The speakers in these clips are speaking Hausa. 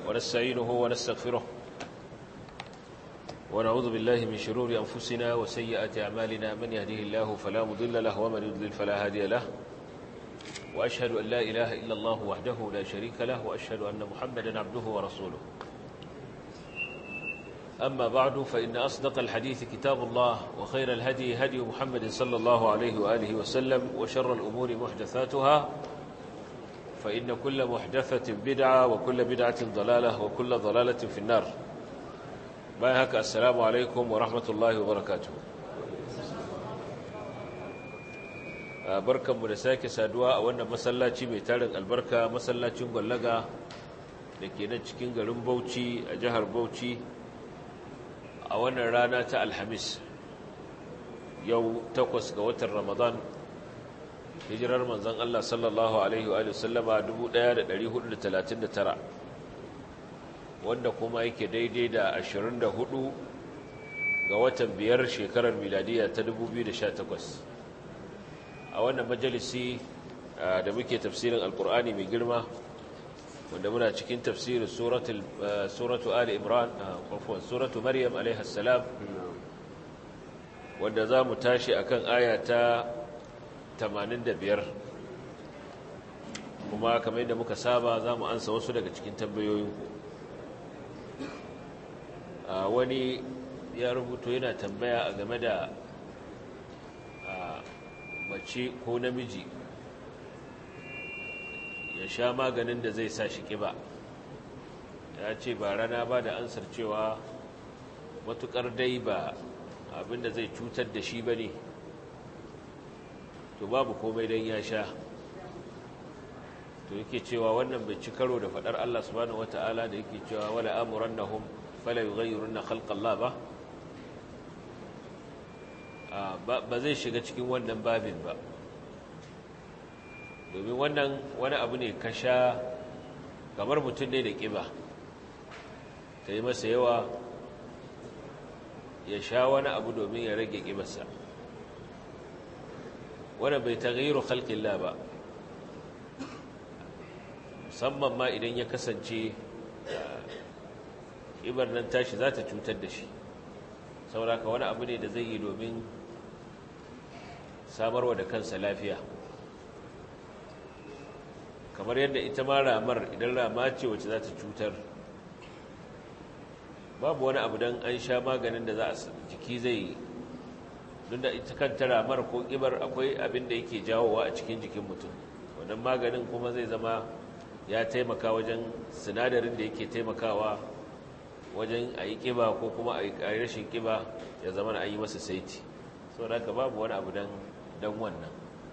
ونستعينه ونستغفره ونعوذ بالله من شرور أنفسنا وسيئات أعمالنا من يهده الله فلا مضل له ومن يضلل فلا هادي له وأشهد أن لا إله إلا الله وحده لا شريك له وأشهد أن محمدا عبده ورسوله أما بعد فإن أصدق الحديث كتاب الله وخير الهدي هدي محمد صلى الله عليه وآله وسلم وشر الأمور محدثاتها فإن كل محدثة بدعة وكل بدعة ضلالة وكل ضلالة في النار بايهك السلام عليكم ورحمة الله وبركاته barkanmu da sake saduwa a wannan masallaci mai tarin albarka masallacin gwallaga da ke nan cikin garin bauchi a jihar bauchi a wannan rana ta alhamis yau takwas ga watan ramadan hijirar manzan Allah sallallahu Alaihi wa sallama 1439 wanda kuma yake daidai da 24 ga watan biyar shekarar miladiya ta 2018 a wannan majalisi da muke tafsirin alkur'ani mai girma wanda muna cikin tafsirin suratu ali imran kwafon suratu maryam alaihassalam wanda za mu tashi akan aya ta 85 kuma kamar yadda muka saba za mu ansa wasu daga cikin tambayoyinku wani ya rubuto yana tambaya a game da mace ko namiji ya sha maganin da zai sa shi ƙiba ya ce ba rana ba da ansar cewa matuƙar dai ba abinda zai cutar da shi ba ne to babu komai don ya sha to yake cewa wannan bai ci karo da faɗar Allah subhanahu wata'ala da yake cewa wala amuran na hum fala yi gayyarun na halƙalla ba ba zai shiga cikin wannan babin ba domin wannan wani abu ne ka sha kamar mutum ne da ƙiba ta yi masa yawa ya sha wani abu domin ya rage ƙibarsa wanda bai tagayiru halƙilla ba musamman ma idan ya kasance ƙibar nan tashi za ta cutar da shi sauraka wani abu ne da zai yi domin samarwa da kansa lafiya kamar yadda ita ma ramar idan rama ce wacce za ta cutar babu wani abu don an sha maganin da za a jiki zai don da ita kanta ramar ko ƙibar akwai abin da yake jawowa a cikin jikin mutum wannan maganin kuma zai zama ya taimaka wajen sinadarin da yake taimakawa wajen a yi ƙiba ko kuma a yi rashin ƙiba ya zama na yi masa saiti sau da babu wani abu don wannan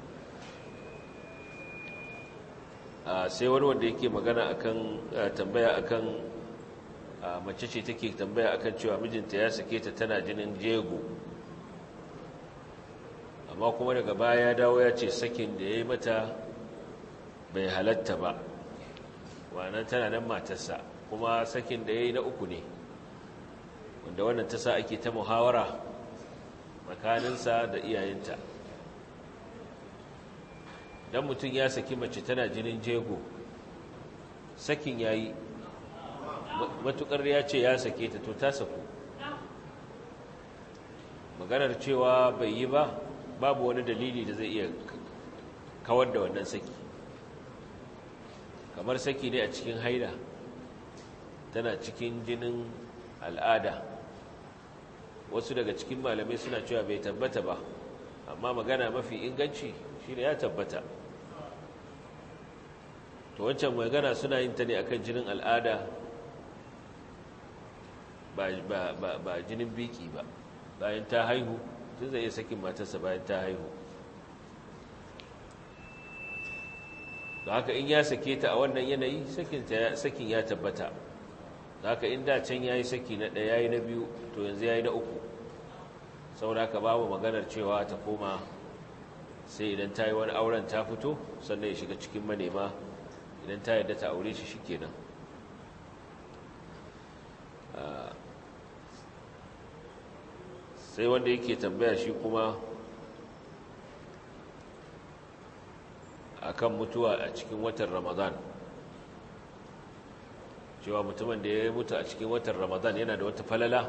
sai wani wanda yake magana akan tambaya akan mace ce take tambaya akan cewa mijinta ya sake ta tana jinin jego amma kuma daga baya ya dawo ya ce sakin da ya yi mata bai halatta ba wannan tana nan matarsa kuma sakin da ya yi na uku ne wanda wannan ta sa ake ta muhawara makaninsa da iyayenta don mutum ya saki mace tana jinin jego sakin ya yi matukar ya ce ya sake ta to ta saku maganar cewa bai yi ba babu wani dalili da zai iya kawar da wannan saki kamar saki ne a cikin haida tana cikin jinin al'ada wasu daga cikin malamai suna cewa bai tabbata ba amma magana mafi inganci shi ne ya tabbata to wancan magana suna yin ta ne akan jinin al'ada ba jinin biki ba bayan ta haihu tun zai iya sakin matarsa bayan ta haihu da haka in ya sake ta a wannan yanayi sakin ya tabbata da haka in da can ya yi saki na ɗaya ya yi na biyu to yanzu ya yi na uku saboda ka babu maganar cewa ta koma sai idan ta yi wani auren ta fito sannan ya shiga cikin manema idan ta yadda ta aure shi shikenan sai wanda yake tambaya shi kuma akan mutuwa a cikin watan ramadan cewa mutumin da ya mutu a cikin watan ramadan yana da wata falala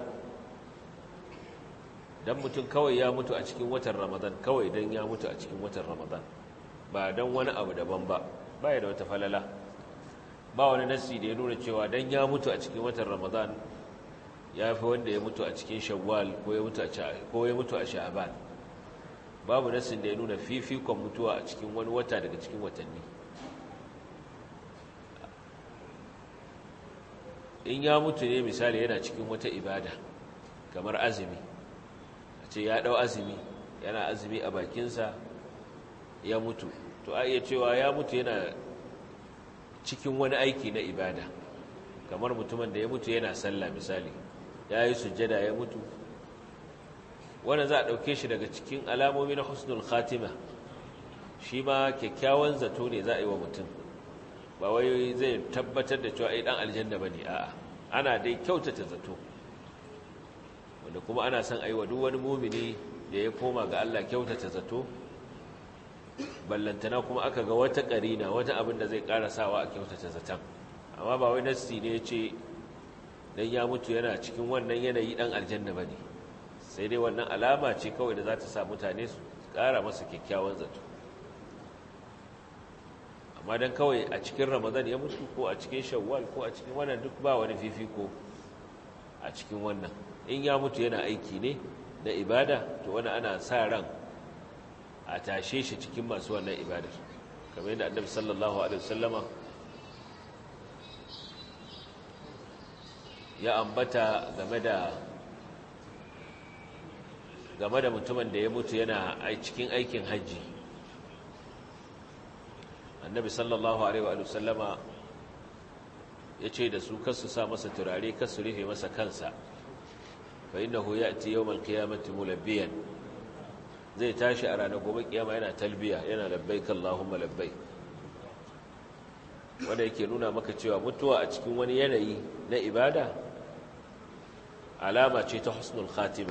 don mutum kawai ya mutu a cikin watan ramadan kawai don ya mutu a cikin watan ramadan ba don wani abu daban ba ba ya da wata falala ba wani nasi da ya nuna cewa don ya mutu a cikin watan ramadan ya fi wanda ya mutu a cikin shawwal ko ya mutu a sha'aban babu nasin da ya nuna fifikon mutuwa a cikin wani wata daga cikin watanni in ya mutu ne misali yana cikin wata ibada kamar azumi a ce ya ɗau azumi yana azumi a bakinsa ya mutu to a iya cewa ya mutu yana cikin wani aiki na ibada kamar mutumin da ya mutu yana sallah misali ya yi sujjada ya mutu wanda za a ɗauke shi daga cikin alamomi na husnul khatima shi ma kyakkyawan zato ne za a yi wa mutum ba wai zai tabbatar da cewa ai dan aljanna bane a'a ana dai kyautata zato wanda kuma ana son a yi wa duk wani mumini da ya koma ga Allah kyautata zato ballantana kuma aka ga wata ƙarina wata abin da zai ƙara sawa a kyautata zaton amma ba wai nassi ne ya ce dan ya mutu yana cikin wannan yanayi dan aljanna bane sai dai wannan alama ce kawai da za ta sa mutane su ƙara masa kyakkyawan zato amma dan kawai a cikin ramadan ya mutu ko a cikin shawwal ko a cikin wannan duk ba wani fifiko a cikin wannan in ya mutu yana aiki ne na ibada to wani ana sa ran a tashe shi cikin masu wannan ibadar kamar yadda annabi sallallahu alaihi wasallama ya ambata game da game da mutumin da ya mutu yana cikin aikin hajji annabi sallallahu alaihi wa sallama ya ce da su kasu sa masa turare kasu rufe masa kansa fa innahu ya'ti yawmal qiyamati mulabbiyan zai tashi a ranar gobe kiyama yana talbiya yana labbaik allahumma labbaik wanda yake nuna maka cewa mutuwa a cikin wani yanayi na ibada alama ce ta husnul khatima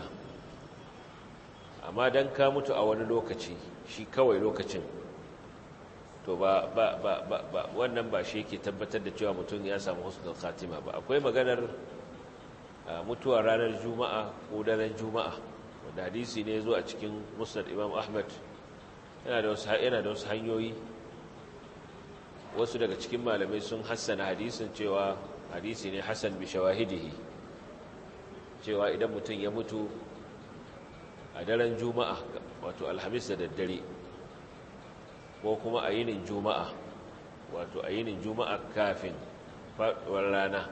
amma dan ka mutu a wani lokaci shi kawai lokacin to ba ba ba ba, ba wannan ba shi yake tabbatar da cewa mutum ya samu husnul khatima ba akwai maganar mutuwa ranar juma'a ko daren juma'a wanda hadisi ne zo a cikin musnad imam ahmad yana da wasu yana da wasu hanyoyi wasu daga cikin malamai sun hassana hadisin cewa hadisi ne hasan bi shawahidihi cewa idan mutum ya mutu a daren juma'a wato alhamis da daddare ko kuma a yinin juma'a wato a yinin juma'a kafin faɗuwar rana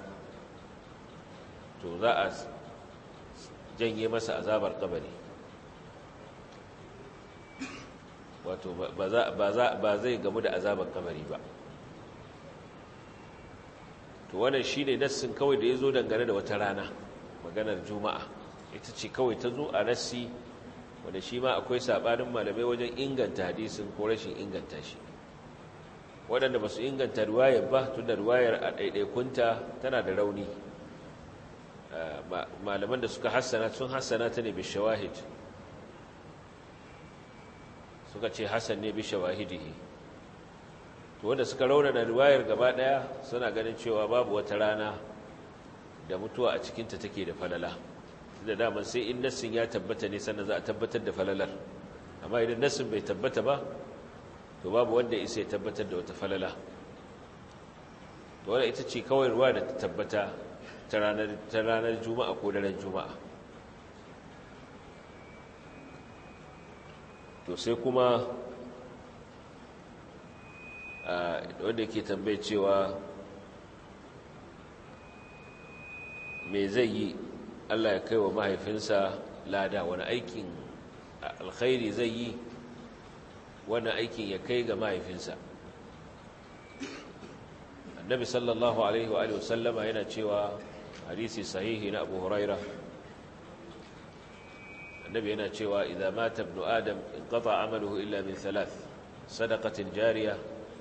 to za a janye masa azabar kabari wato ba zai gamu da azabar kabari ba to wannan shi ne nassin kawai da ya zo dangane da wata rana maganar juma'a ita ce kawai ta zo a nassi wanda shi ma akwai saɓanin malamai wajen inganta hadisin ko rashin inganta shi waɗanda ba su inganta ruwayar ba tun da ruwayar a ɗaiɗaikunta tana da rauni malaman da suka hassana sun hassana ta ne bishawahid suka ce hassan ne bishawahidihi to wanda suka raunana riwayar gaba daya suna ganin cewa babu wata rana da mutuwa a cikinta take da falala da daman sai in nassin ya tabbata ne sannan za a tabbatar da falalar amma idan nassin bai tabbata ba to babu wanda isa ya tabbatar da wata falala to wadda ita ce kawai ruwa da ta tabbata ta ranar juma'a ko daren juma'a to sai kuma wanda ke tambaye cewa me zai yi Allah ya kai wa mahaifinsa lada wani aikin alkhairi zai yi wani aikin ya kai ga mahaifinsa annabi sallallahu alaihi wa sallama yana cewa hadisi sahihi na abu huraira annabi yana cewa idan mata ibnu adam inqata amaluhu illa min thalath sadaqatin jariya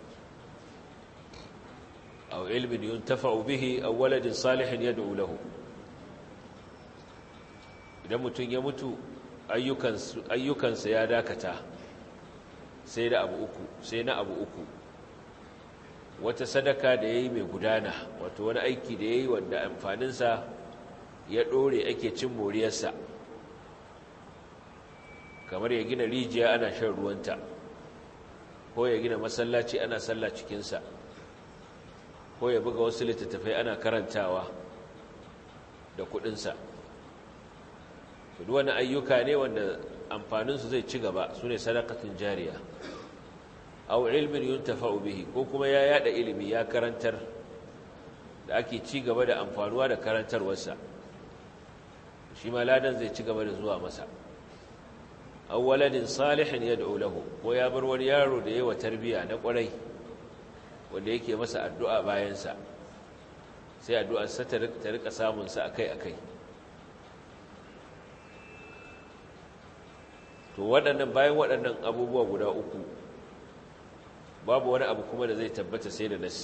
aw ilmin yuntafa'u bihi aw waladin salihin yad'u lahu idan mutum ya mutu ayyukansa ya dakata sai da abu uku sai na abu uku wata sadaka da ya yi mai gudana wato wani aiki da ya yi wanda amfaninsa ya ɗore ake cin moriyarsa kamar ya gina rijiya ana shan ruwanta ko ya gina masallaci ana sallah cikinsa ko ya buga wasu littattafai ana karantawa da kudinsa duk wani ayyuka ne wanda amfaninsu zai ci gaba su ne sadakatun jariya au ilmin yuntafa'u bihi ko kuma ya yada ilimi ya karantar da ake ci gaba da amfanuwa da karantarwarsa shi ma ladan zai ci gaba da zuwa masa aw waladin salihin yad'u lahu ko ya bar wani yaro da yawa tarbiya na kwarai wanda yake masa addu'a bayan sa sai addu'ar sa ta rika samun sa akai-akai to waɗannan bayan waɗannan abubuwa guda uku babu wani abu kuma da zai tabbata sai da nassi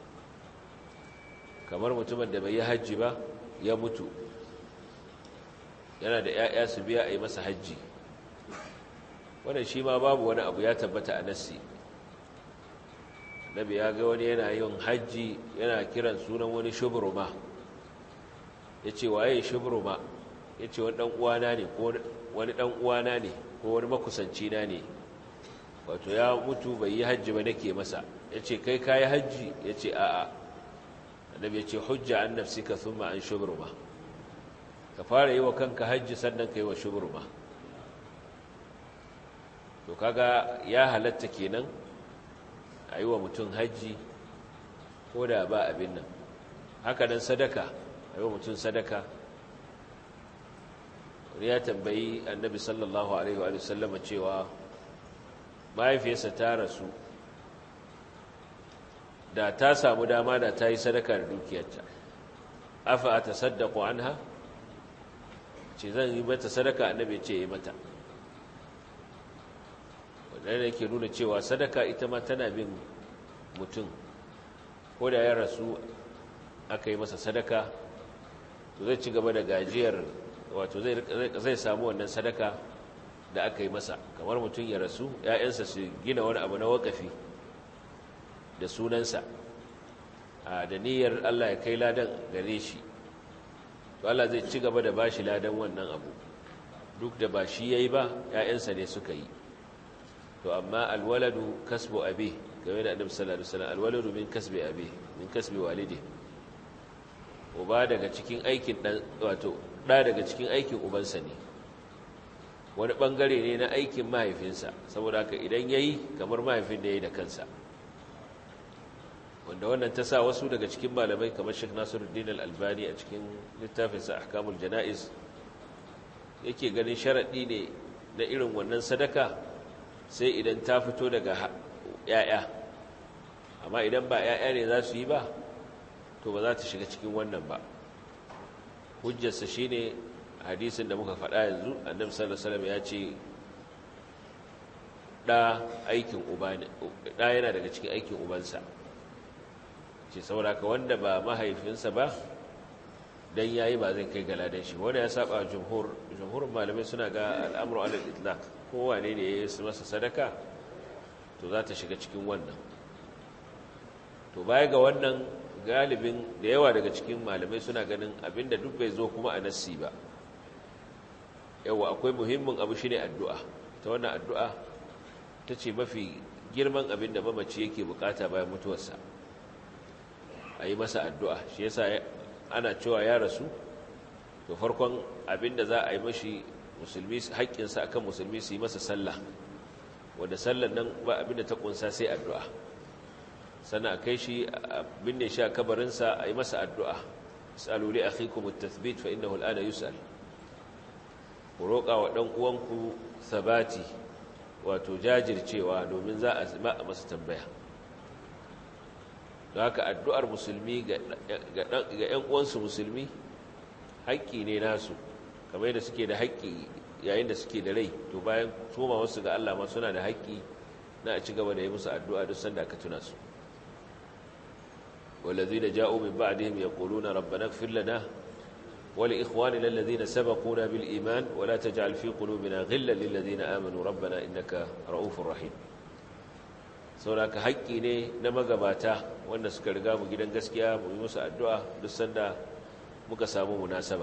kamar mutumin da bai yi hajji ba ya mutu yana da 'ya'ya su biya a yi masa hajji wannan shi ma babu wani abu ya tabbata a nassi nabi ya ga wani yana yin hajji yana kiran sunan wani shubruma ya ce waye shubruma ya ce wani ɗan'uwana ne ko wani ɗan'uwana ne ko wani makusanci na ne wato ya mutu bai yi hajji ba nake masa ya ce kai kayi hajji ya ce a'a annabi ya ce hujja an nafsika thumma an shubruma ka fara yi wa kanka hajji sannan ka yi wa shubruma to kaga ya halatta kenan a yi wa mutum hajji ko da ba abin nan haka nan sadaka a yi wa mutum sadaka wani ya tambayi annabi sallallahu alaihi wa sallama cewa mahaifiyarsa ta rasu da ta samu dama da ta yi sadaka da dukiyarta afa a ta saddaku an ha ce zan yi mata sadaka annabi ce yi mata wadanda yake nuna cewa sadaka ita ma tana bin mutum ko da ya rasu aka yi masa sadaka to zai ci gaba da gajiyar wato zai samu wannan sadaka da aka yi masa kamar mutum ya rasu ‘ya'yansa su gina wani abu na wakafi da sunansa a da niyyar Allah ya kai ladan gare shi to Allah zai ci gaba da bashi ladan wannan abu duk da ba shi ya yi ba ‘ya'yansa ne suka yi to amma alwaladu kasbu abi game da annabi sallallahu alaihi wasallam alwaladu min kasbi abi min kasbi walidi uba daga cikin aikin dan wato da daga cikin aikin ubansa ne wani bangare ne na aikin mahaifinsa saboda haka idan yayi kamar mahaifin da yayi da kansa wanda wannan ta sa wasu daga cikin malamai kamar Sheikh Nasiruddin Al-Albani a cikin littafinsa Ahkamul Janaiz yake ganin sharadi ne na irin wannan sadaka sai idan ta fito daga ‘ya'ya amma idan ba ‘ya'ya ne za su yi ba to ba za ta shiga cikin wannan ba hujjarsa shi ne hadisin da muka faɗa yanzu annabi sallallahu ya ce ɗa aikin uba ne ɗa yana daga cikin aikin ubansa ce saboda ka wanda ba mahaifinsa ba dan yayi ba zai kai galadan shi wanda ya saba jumhur jumhurin malamai suna ga al'amru alal itlaq kowane ne ya yi masa sadaka to za ta shiga cikin wannan to baya ga wannan galibin da yawa daga cikin malamai suna ganin abinda duk bai zo kuma a nassi ba yawa akwai muhimmin abu shine addu'a ta wannan addu'a ta ce mafi girman abin da mamaci yake bukata bayan mutuwarsa a yi masa addu'a shi yasa ana cewa ya rasu to farkon abin da za a yi mashi musulmi haƙƙinsa akan musulmi su yi masa sallah wanda sallan nan ba abin da ta ƙunsa sai addu'a sannan a kai shi binne shi a kabarinsa a yi masa addu'a is'alu li akhikum at-tathbit fa innahu al-ana yus'al ku roƙa wa ɗan uwanku sabati wato jajircewa domin za a masa tambaya don haka addu'ar musulmi ga ‘yan uwansu musulmi haƙƙi ne nasu kamar yadda suke da haƙƙi yayin da suke da rai to bayan tuma wasu ga Allah ma suna da haƙƙi na a ci gaba da yi musu addu'a duk sanda aka tuna su والذين جاءوا من بعدهم يقولون ربنا اغفر لنا ولإخواننا الذين سبقونا بالإيمان ولا تجعل في قلوبنا غلا للذين آمنوا ربنا إنك رؤوف رحيم sauraka haƙƙi ne na magabata wanda suka riga mu gidan gaskiya mu yi musu addu'a duk sanda muka samu munasaba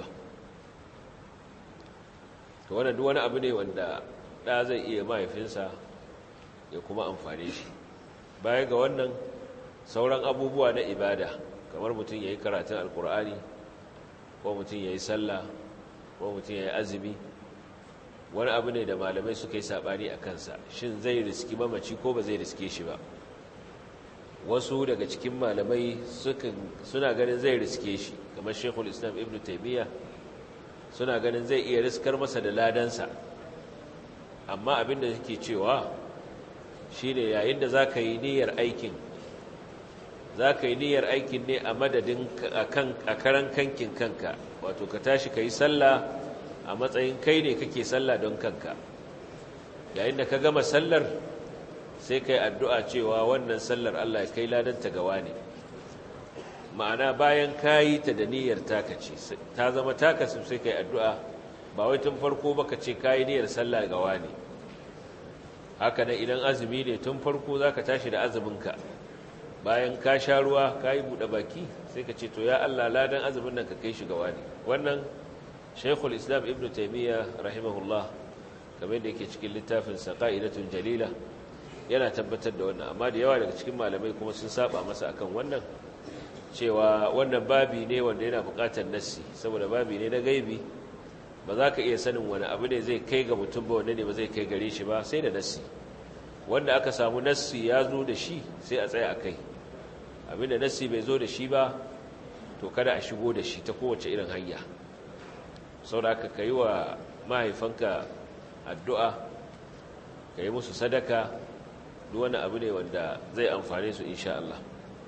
to wannan duk wani abu ne wanda ɗa zai iya mahaifinsa ya kuma amfane shi baya ga wannan sauran abubuwa na ibada kamar mutum ya yi karatun alkur'ani ko mutum ya yi sallah ko mutum ya yi azumi wani abu ne da malamai suka yi saɓani a kansa shin zai riski mamaci ko ba zai riske shi ba wasu daga cikin malamai suna ganin zai riske shi kamar shekul islam ibn taimiyya suna ganin zai iya riskar masa da ladansa amma abin da suke cewa shi ne yayin da za ka yi niyyar aikin za ka yi niyyar aikin ne a madadin a karan kankin kanka wato ka tashi ka yi sallah a matsayin kai ne kake sallah don kanka yayin da ka gama sallar sai ka yi addu'a cewa wannan sallar Allah ya kai ladanta gawa ne ma'ana bayan ka yi ta da niyyar taka ce ta zama taka sai ka yi addu'a ba wai tun farko baka ce ka yi niyyar sallah gawa ne haka nan idan azumi ne tun farko za ka tashi da azuminka bayan ka sha ruwa ka yi buɗe baki sai ka ce to ya Allah ladan azumin nan ka kai shi gawa ne wannan shaikhul islam ibn taimiyya rahimahullah kamar da yake cikin littafinsa ƙa'idatun jalila yana tabbatar da wannan amma da yawa daga cikin malamai kuma sun saba masa akan wannan cewa wannan babi ne wanda yana buƙatar nassi saboda babi ne na gaibi ba za ka iya sanin wani abu ne zai kai ga mutum ba wanda ne ba zai kai gare shi ba sai da nassi wanda aka samu nassi ya zo da shi sai a tsaya a kai abinda nassi bai zo da shi ba to kada a shigo da shi ta kowace irin hanya sau da aka yi wa mahaifanka addu'a ka yi musu sadaka duk wani abu ne wanda zai amfane su insha Allah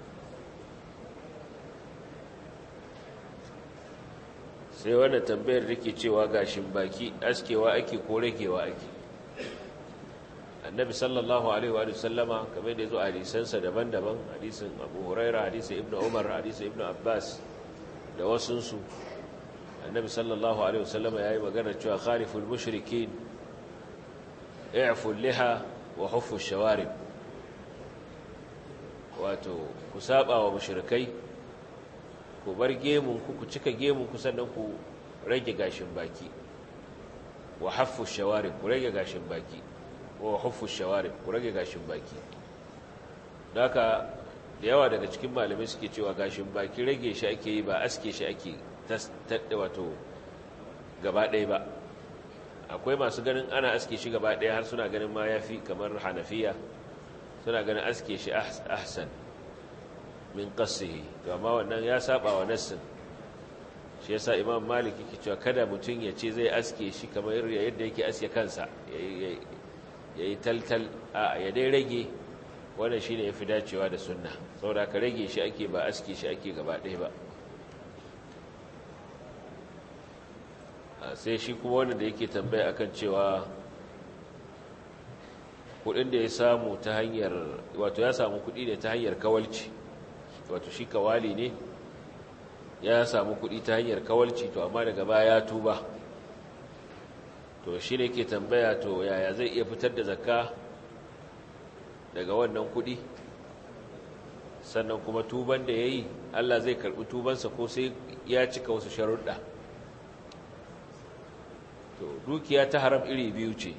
sai wannan tambayar da ke cewa gashin baki askewa ake ko ragewa ake annabi sallallahu alaihi wa sallama kamar da ya zo a hadisansa daban-daban hadisin abu huraira hadisin ibn umar hadisin ibn abbas da wasunsu annabi sallallahu alaihi wa sallama ya yi magana cewa khariful mushrikin i'ful liha wa huffu shawarib wato ku saba wa mushrikai ku bar gemunku ku cika gemunku sannan ku rage gashin baki wa haffu shawarib ku rage gashin baki wa huffu shawarib ku rage gashin baki haka da yawa daga cikin malamai suke cewa gashin baki rage shi ake yi ba aske shi ake taɗa wato gaba ɗaya ba akwai masu ganin ana aske shi gaba ɗaya har suna ganin ma ya fi kamar hanafiya suna ganin aske shi ahsan min qasihi to amma wannan ya saba wa nassin shi yasa imam malik yake cewa kada mutum ya ce zai aske shi kamar yadda yake aske kansa yayi taltal a ya dai rage wannan shine yafi dacewa da sunna saboda ka rage shi ake ba aske shi ake gaba ɗaya ba sai shi kuma wanda da yake tambaya akan cewa kudin da ya samu ta hanyar wato ya samu kudi ne ta hanyar kawalci wato shi kawali ne ya samu kudi ta hanyar kawalci to amma daga baya ya tuba to shi ne ke tambaya to yaya zai iya fitar da zakka daga wannan kudi sannan kuma tuban da ya yi allah zai karbi tubansa ko sai ya cika wasu sharuɗa to dukiya ta haram iri biyu ce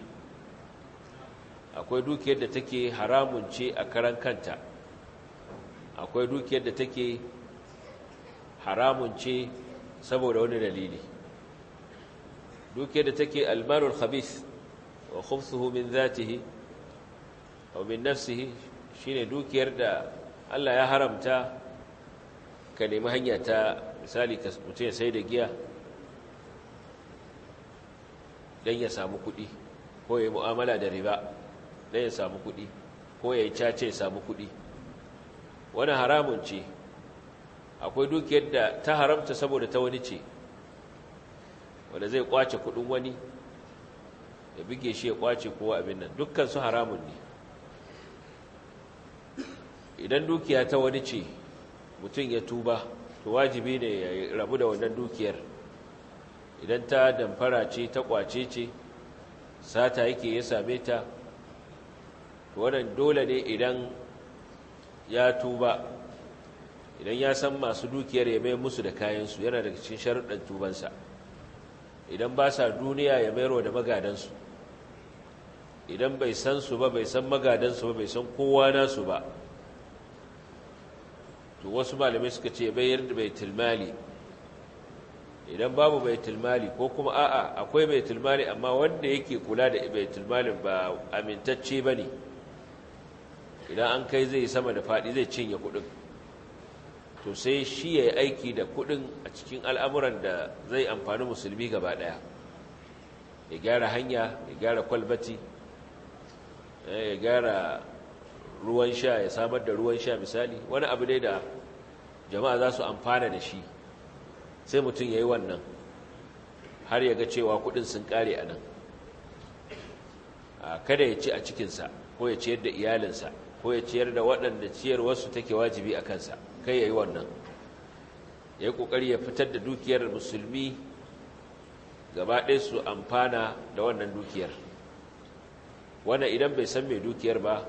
akwai dukiyar da take haramun ce a karan kanta akwai dukiyar da take haramun ce saboda wani dalili dukiyar da take almarul khabith wa khubthuhu min zatihi aw min nafsihi shine dukiyar da Allah ya haramta ka nemi hanya ta misali ka mutum ya sai da giya don ya samu kuɗi ko ya yi mu'amala da riba don ya samu kuɗi ko ya yi cace ya samu kuɗi wani haramun ce akwai dukiyar da ta haramta saboda ta wani ce wanda zai kwace kuɗin wani ya bige shi ya kwace kowa abin nan dukkan su haramun ne idan dukiya ta wani ce mutum ya tuba to wajibi ne ya rabu da wannan dukiyar idan ta damfara ce ta kwace ce sata yake ya same ta to wannan dole ne idan ya tuba idan ya san masu dukiyar ya mai musu da kayansu yana daga cikin sharuɗan tubansa idan ba sa duniya ya mayarwa da magadansu idan bai san su ba bai san magadansu ba bai san kowa nasu ba to wasu malamai suka ce bayar da baitul mali idan babu baitul mali ko kuma a'a akwai baitul mali amma wanda yake kula da baitul malin ba amintacce bane idan an kai zai sama da fadi zai cinye kudin to sai shi ya yi aiki da kudin a cikin al'amuran da zai amfani musulmi gaba daya ya gyara hanya ya gyara kwalbati ya gyara ruwan sha ya samar da ruwan sha misali wani abu ne da jama'a za su amfana da shi sai mutum ya yi wannan har ya ga cewa kudin sun kare a nan kada ya ci a cikinsa ko ya ciyar da iyalinsa ko ya ciyar da waɗanda ciyar wasu take wajibi a kansa kai ya yi wannan ya yi ƙoƙari ya fitar da dukiyar musulmi gaba ɗaya su amfana da wannan dukiyar wannan idan bai san mai dukiyar ba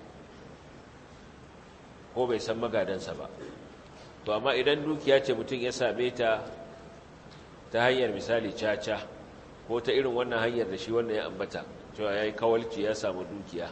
ko bai san magadansa ba to amma idan dukiya ce mutum ya same ta ta hanyar misali caca ko ta irin wannan hanyar da shi wannan ya ambata cewa ya yi kawalci ya samu dukiya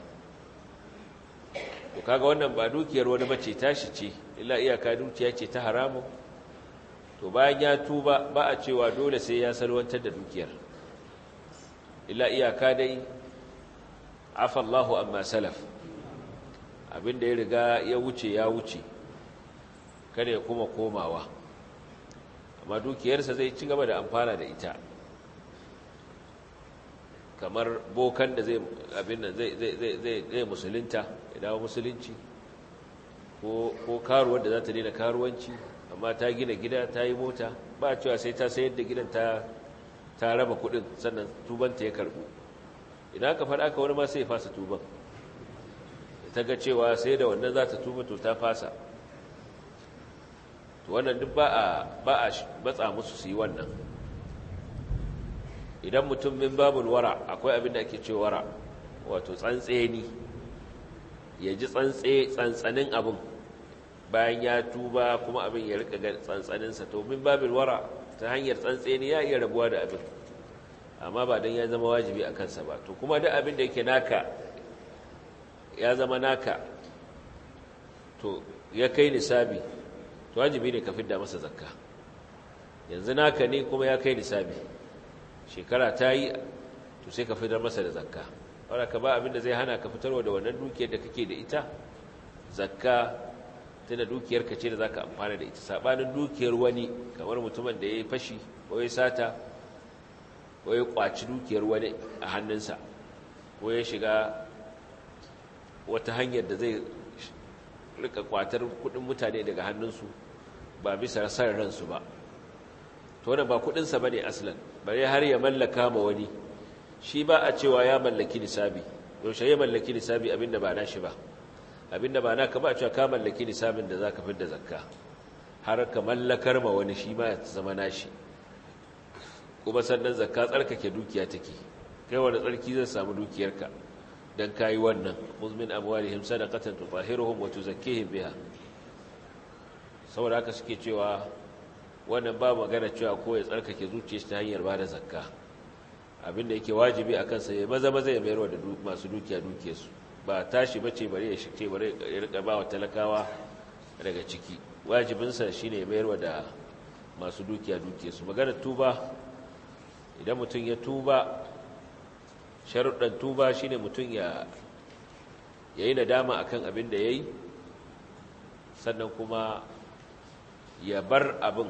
to kaga wannan ba dukiyar wani bace tashi ce illa iyaka dukiya ce ta haramun to bayan ya tuba ba a cewa dole sai ya salwantar da dukiyar illa iyaka dai afallahu amma salaf abinda ya riga ya wuce ya wuce kada ya kuma komawa amma dukiyarsa zai ci gaba da amfana da ita kamar bokan da zai abin nan zai zai zai musulunta ya dawo musulunci ko ko karuwar da za ta daina karuwanci amma ta gina gida ta yi mota ba cewa sai ta sayar da gidan ta ta raba kudin sannan tubanta ya karbu idan aka faɗa aka wani ma sai ya fasa tuban ta ga cewa sai da wannan za ta tuba to ta fasa to wannan duk ba a ba a batsa musu su yi wannan idan mutum min babul wara akwai abin da ake cewa wara wato tsantseni ya ji tsantse tsantsanin abin bayan ya tuba kuma abin ya rika ga tsantsaninsa to min babul wara ta hanyar tsantseni ya iya rabuwa da abin amma ba don ya zama wajibi a kansa ba to kuma duk abin da yake naka ya zama naka to ya kai nisabi to wajibi ne ka fidda masa zakka yanzu naka ne kuma ya kai nisabi shekara ta yi to sai ka fitar masa da zakka wadda ka ba abinda zai hana ka fitarwa da wannan dukiyar da kake da ita zakka tana dukiyar ka ce da za ka amfana da ita saɓanin dukiyar wani kamar mutumin da ya yi fashi ko ya sata ko ya kwaci dukiyar wani a hannunsa ko ya shiga wata hanyar da zai rika kwatar kudin mutane daga hannunsu ba bisa san ransu ba to wannan ba kudinsa bane aslan bare har ya mallaka ma wani shi ba a cewa ya mallaki nisabi yaushe ya mallaki nisabi abinda ba nashi ba abinda ba naka ba a cewa ka mallaki nisabin da zaka fidda zakka har ka mallakar ma wani shi ma ya zama nashi kuma sannan zakka tsarkake dukiya take kai wani tsarki zai samu dukiyarka dan kayi wannan muzmin amwalihim sadaqatan tutahhiruhum wa tuzakkihim biha saboda haka suke cewa wannan ba magana cewa ko ya tsarkake zuciyarsa ta hanyar bada zakka abinda yake wajibi a kansa ya maza maza ya mayarwa da masu dukiya dukiyarsu ba tashi bace bare ya shike bare ya rika bawa talakawa daga ciki wajibinsa shine ya mayarwa da masu dukiya dukiyarsu magana tuba idan mutum ya tuba sharuɗan tuba shine mutum ya yi nadama akan abin da ya yi sannan kuma ya bar abin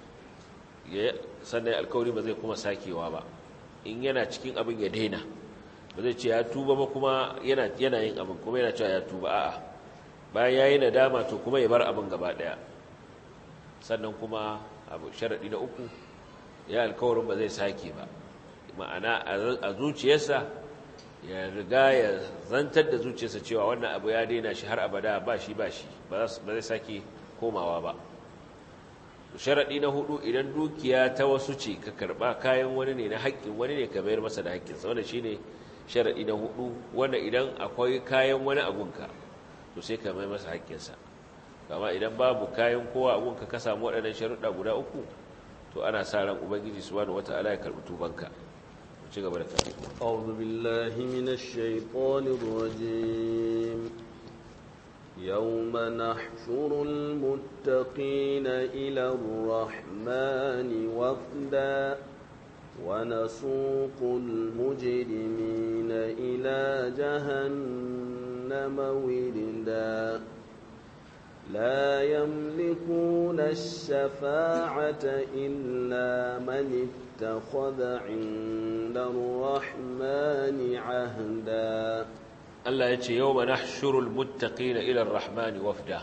sannan alkawari ba zai kuma sakewa ba in yana cikin abin ya daina ba zai ce ya tuba ba kuma yana yin abin kuma yana cewa ya tuba a'a bayan ya yi nadama to kuma ya bar abin gaba ɗaya sannan kuma abu sharaɗi na uku ya alkawarin ba zai sake ba ma'ana a zuciyarsa ya riga ya zantar da zuciyarsa cewa wannan abu ya daina shi har abada ba shi ba shi ba zai sake komawa ba sharaɗi na hudu idan dukiya ta wasu ce ka karɓa kayan wani ne na haƙƙin wani ne ka bayar masa da haƙƙinsa wanda shi ne sharaɗi na hudu wanda idan akwai kayan wani abunka to sai ka mai masa haƙƙinsa kama idan babu kayan kowa abunka ka samu waɗannan sharuɗa guda uku to ana sa ran ubangiji subhanahu wata'ala ya karɓi tubanka ci gaba da karatu أعوذ بالله من الشيطان الرجيم يوم نحشر المتقين إلى الرحمن وفدا ونسوق المجرمين إلى جهنم وردا لا يملكون الشفاعة إلا من اتخذ عند الرحمن عهدا Allah ya ce yau ma nahshurul muttaqina ila ar-rahmani wafda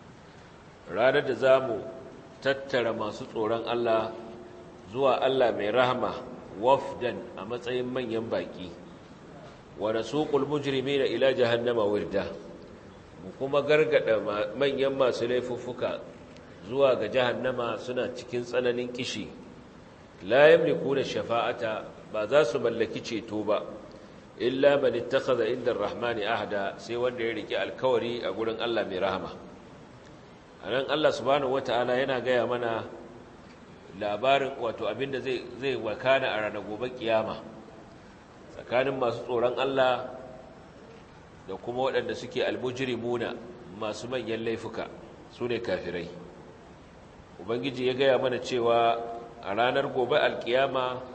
ranar da zamu tattara masu tsoron Allah zuwa Allah mai rahama wafdan a matsayin manyan baki wa nasuqul mujrimina ila jahannama wirda mu kuma gargada manyan masu laifuffuka zuwa ga jahannama suna cikin tsananin kishi la yamlikuna shafa'ata ba za su mallaki ceto ba illa man ittakhadha inda ar-rahmani ahda sai wanda ya rike alkawari a gurin Allah mai rahama anan Allah subhanahu wataala yana gaya mana labarin wato abinda zai zai wakana a ranar gobe kiyama tsakanin masu tsoron Allah da kuma waɗanda suke almujrimuna masu manyan laifuka sune kafirai ubangiji ya gaya mana cewa a ranar gobe alkiyama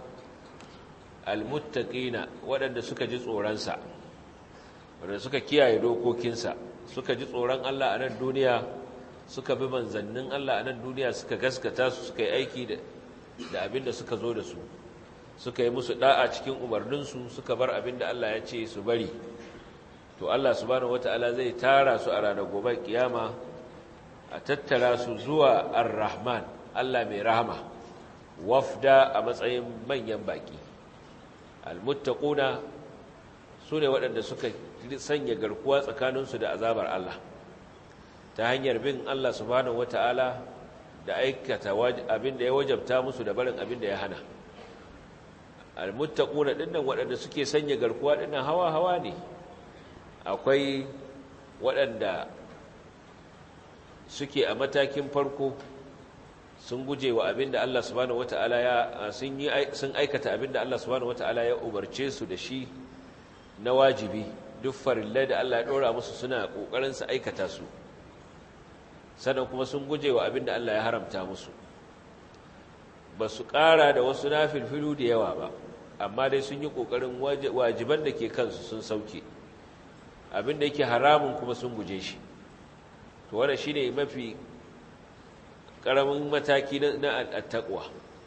almuttaqina waɗanda suka ji tsoronsa waɗanda suka kiyaye dokokinsa suka ji tsoron Allah a nan duniya suka bi manzannin Allah a nan duniya suka gaskata su suka yi aiki da abin da suka zo da su suka yi musu da'a cikin umarninsu suka bar abin da Allah ya ce su bari to Allah subhanahu wata'ala zai tara su a ranar gobe kiyama a tattara su zuwa ar-rahman Allah mai rahama wafda a matsayin manyan baki almuttaquna sune waɗanda suka sanya garkuwa tsakaninsu da azabar Allah ta hanyar bin Allah subhanahu wataala da aikata abin da ya wajabta musu da barin abin da ya hana almuttaquna dinnan waɗanda suke sanya garkuwa dinnan hawa hawa ne akwai waɗanda suke a matakin farko sun guje wa abin da Allah subhanahu wata'ala ya sun yi sun aikata abin da Allah subhanahu wata'ala ya umarce su da shi na wajibi duk farillai da Allah ya dora musu suna kokarin su aikata su sannan kuma sun guje wa abin da Allah ya haramta musu ba su ƙara da wasu nafilfilu da yawa ba amma dai sun yi kokarin wajiban da ke kansu sun sauke abin da yake haramun kuma sun guje shi to wannan shine mafi ƙaramin mataki na attaƙwa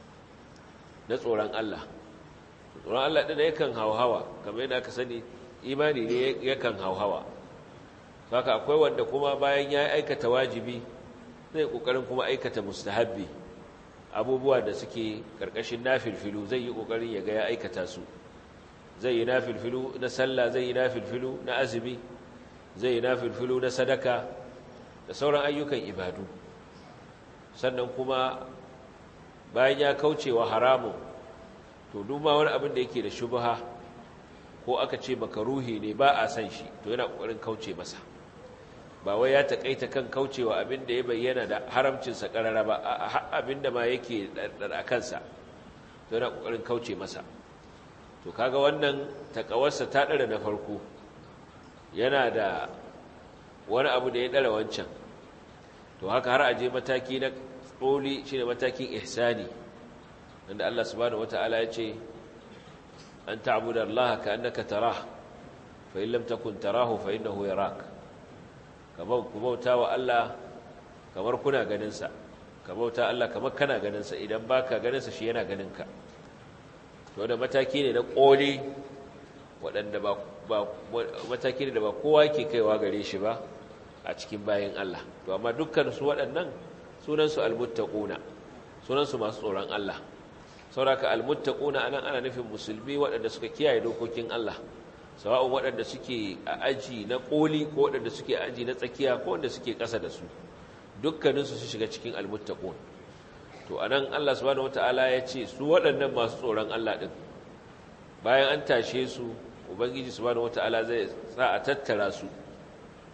na tsoron Allah tsoron Allah ɗin yakan hauhawa kamar yadda aka sani imani ne yakan hauhawa haka akwai wanda kuma bayan ya aikata wajibi zai ƙoƙarin kuma aikata mustahabbi abubuwa da suke ƙarƙashin nafilfilu zai yi ƙoƙarin ya ga ya aikata su zai yi nafilfilu na sallah zai yi nafilfilu na azumi zai yi nafilfilu na sadaka da sauran ayyukan ibadu sannan kuma bayan ya kauce wa haramun to duma wani abin da yake da shubha ko aka ce makaruhi ne ba a san shi to yana kokarin kauce masa ba wai ya takaita kan kaucewa abin da ya bayyana da haramcinsa karara ba abin da ma yake a kansa to yana kokarin kauce masa to kaga wannan takawarsa ta dara na farko yana da wani abu da ya dara wancan to haka har aje mataki na tsoli shine matakin ihsani inda Allah subhanahu wataala ya ce an ta'budu Allah ka annaka tarah fa in lam takun tarahu fa innahu yarak kamar ku bauta wa Allah kamar kuna ganin sa ka bauta Allah kamar kana ganin sa idan baka ganin sa shi yana ganin ka to da mataki ne na koli waɗanda ba mataki ne da ba kowa ke kaiwa gare shi ba a cikin bayan Allah to amma dukkan su waɗannan sunansu almuttaquna sunansu masu tsoron Allah sauraka almuttaquna anan ana nufin musulmi waɗanda suka kiyaye dokokin Allah sawa'un waɗanda suke a aji na koli ko waɗanda suke a aji na tsakiya ko waɗanda suke ƙasa da su dukkaninsu su shiga cikin almuttaqun to anan Allah subhanahu wataala ya ce su waɗannan masu tsoron Allah din bayan an tashe su ubangiji subhanahu wataala zai sa a tattara su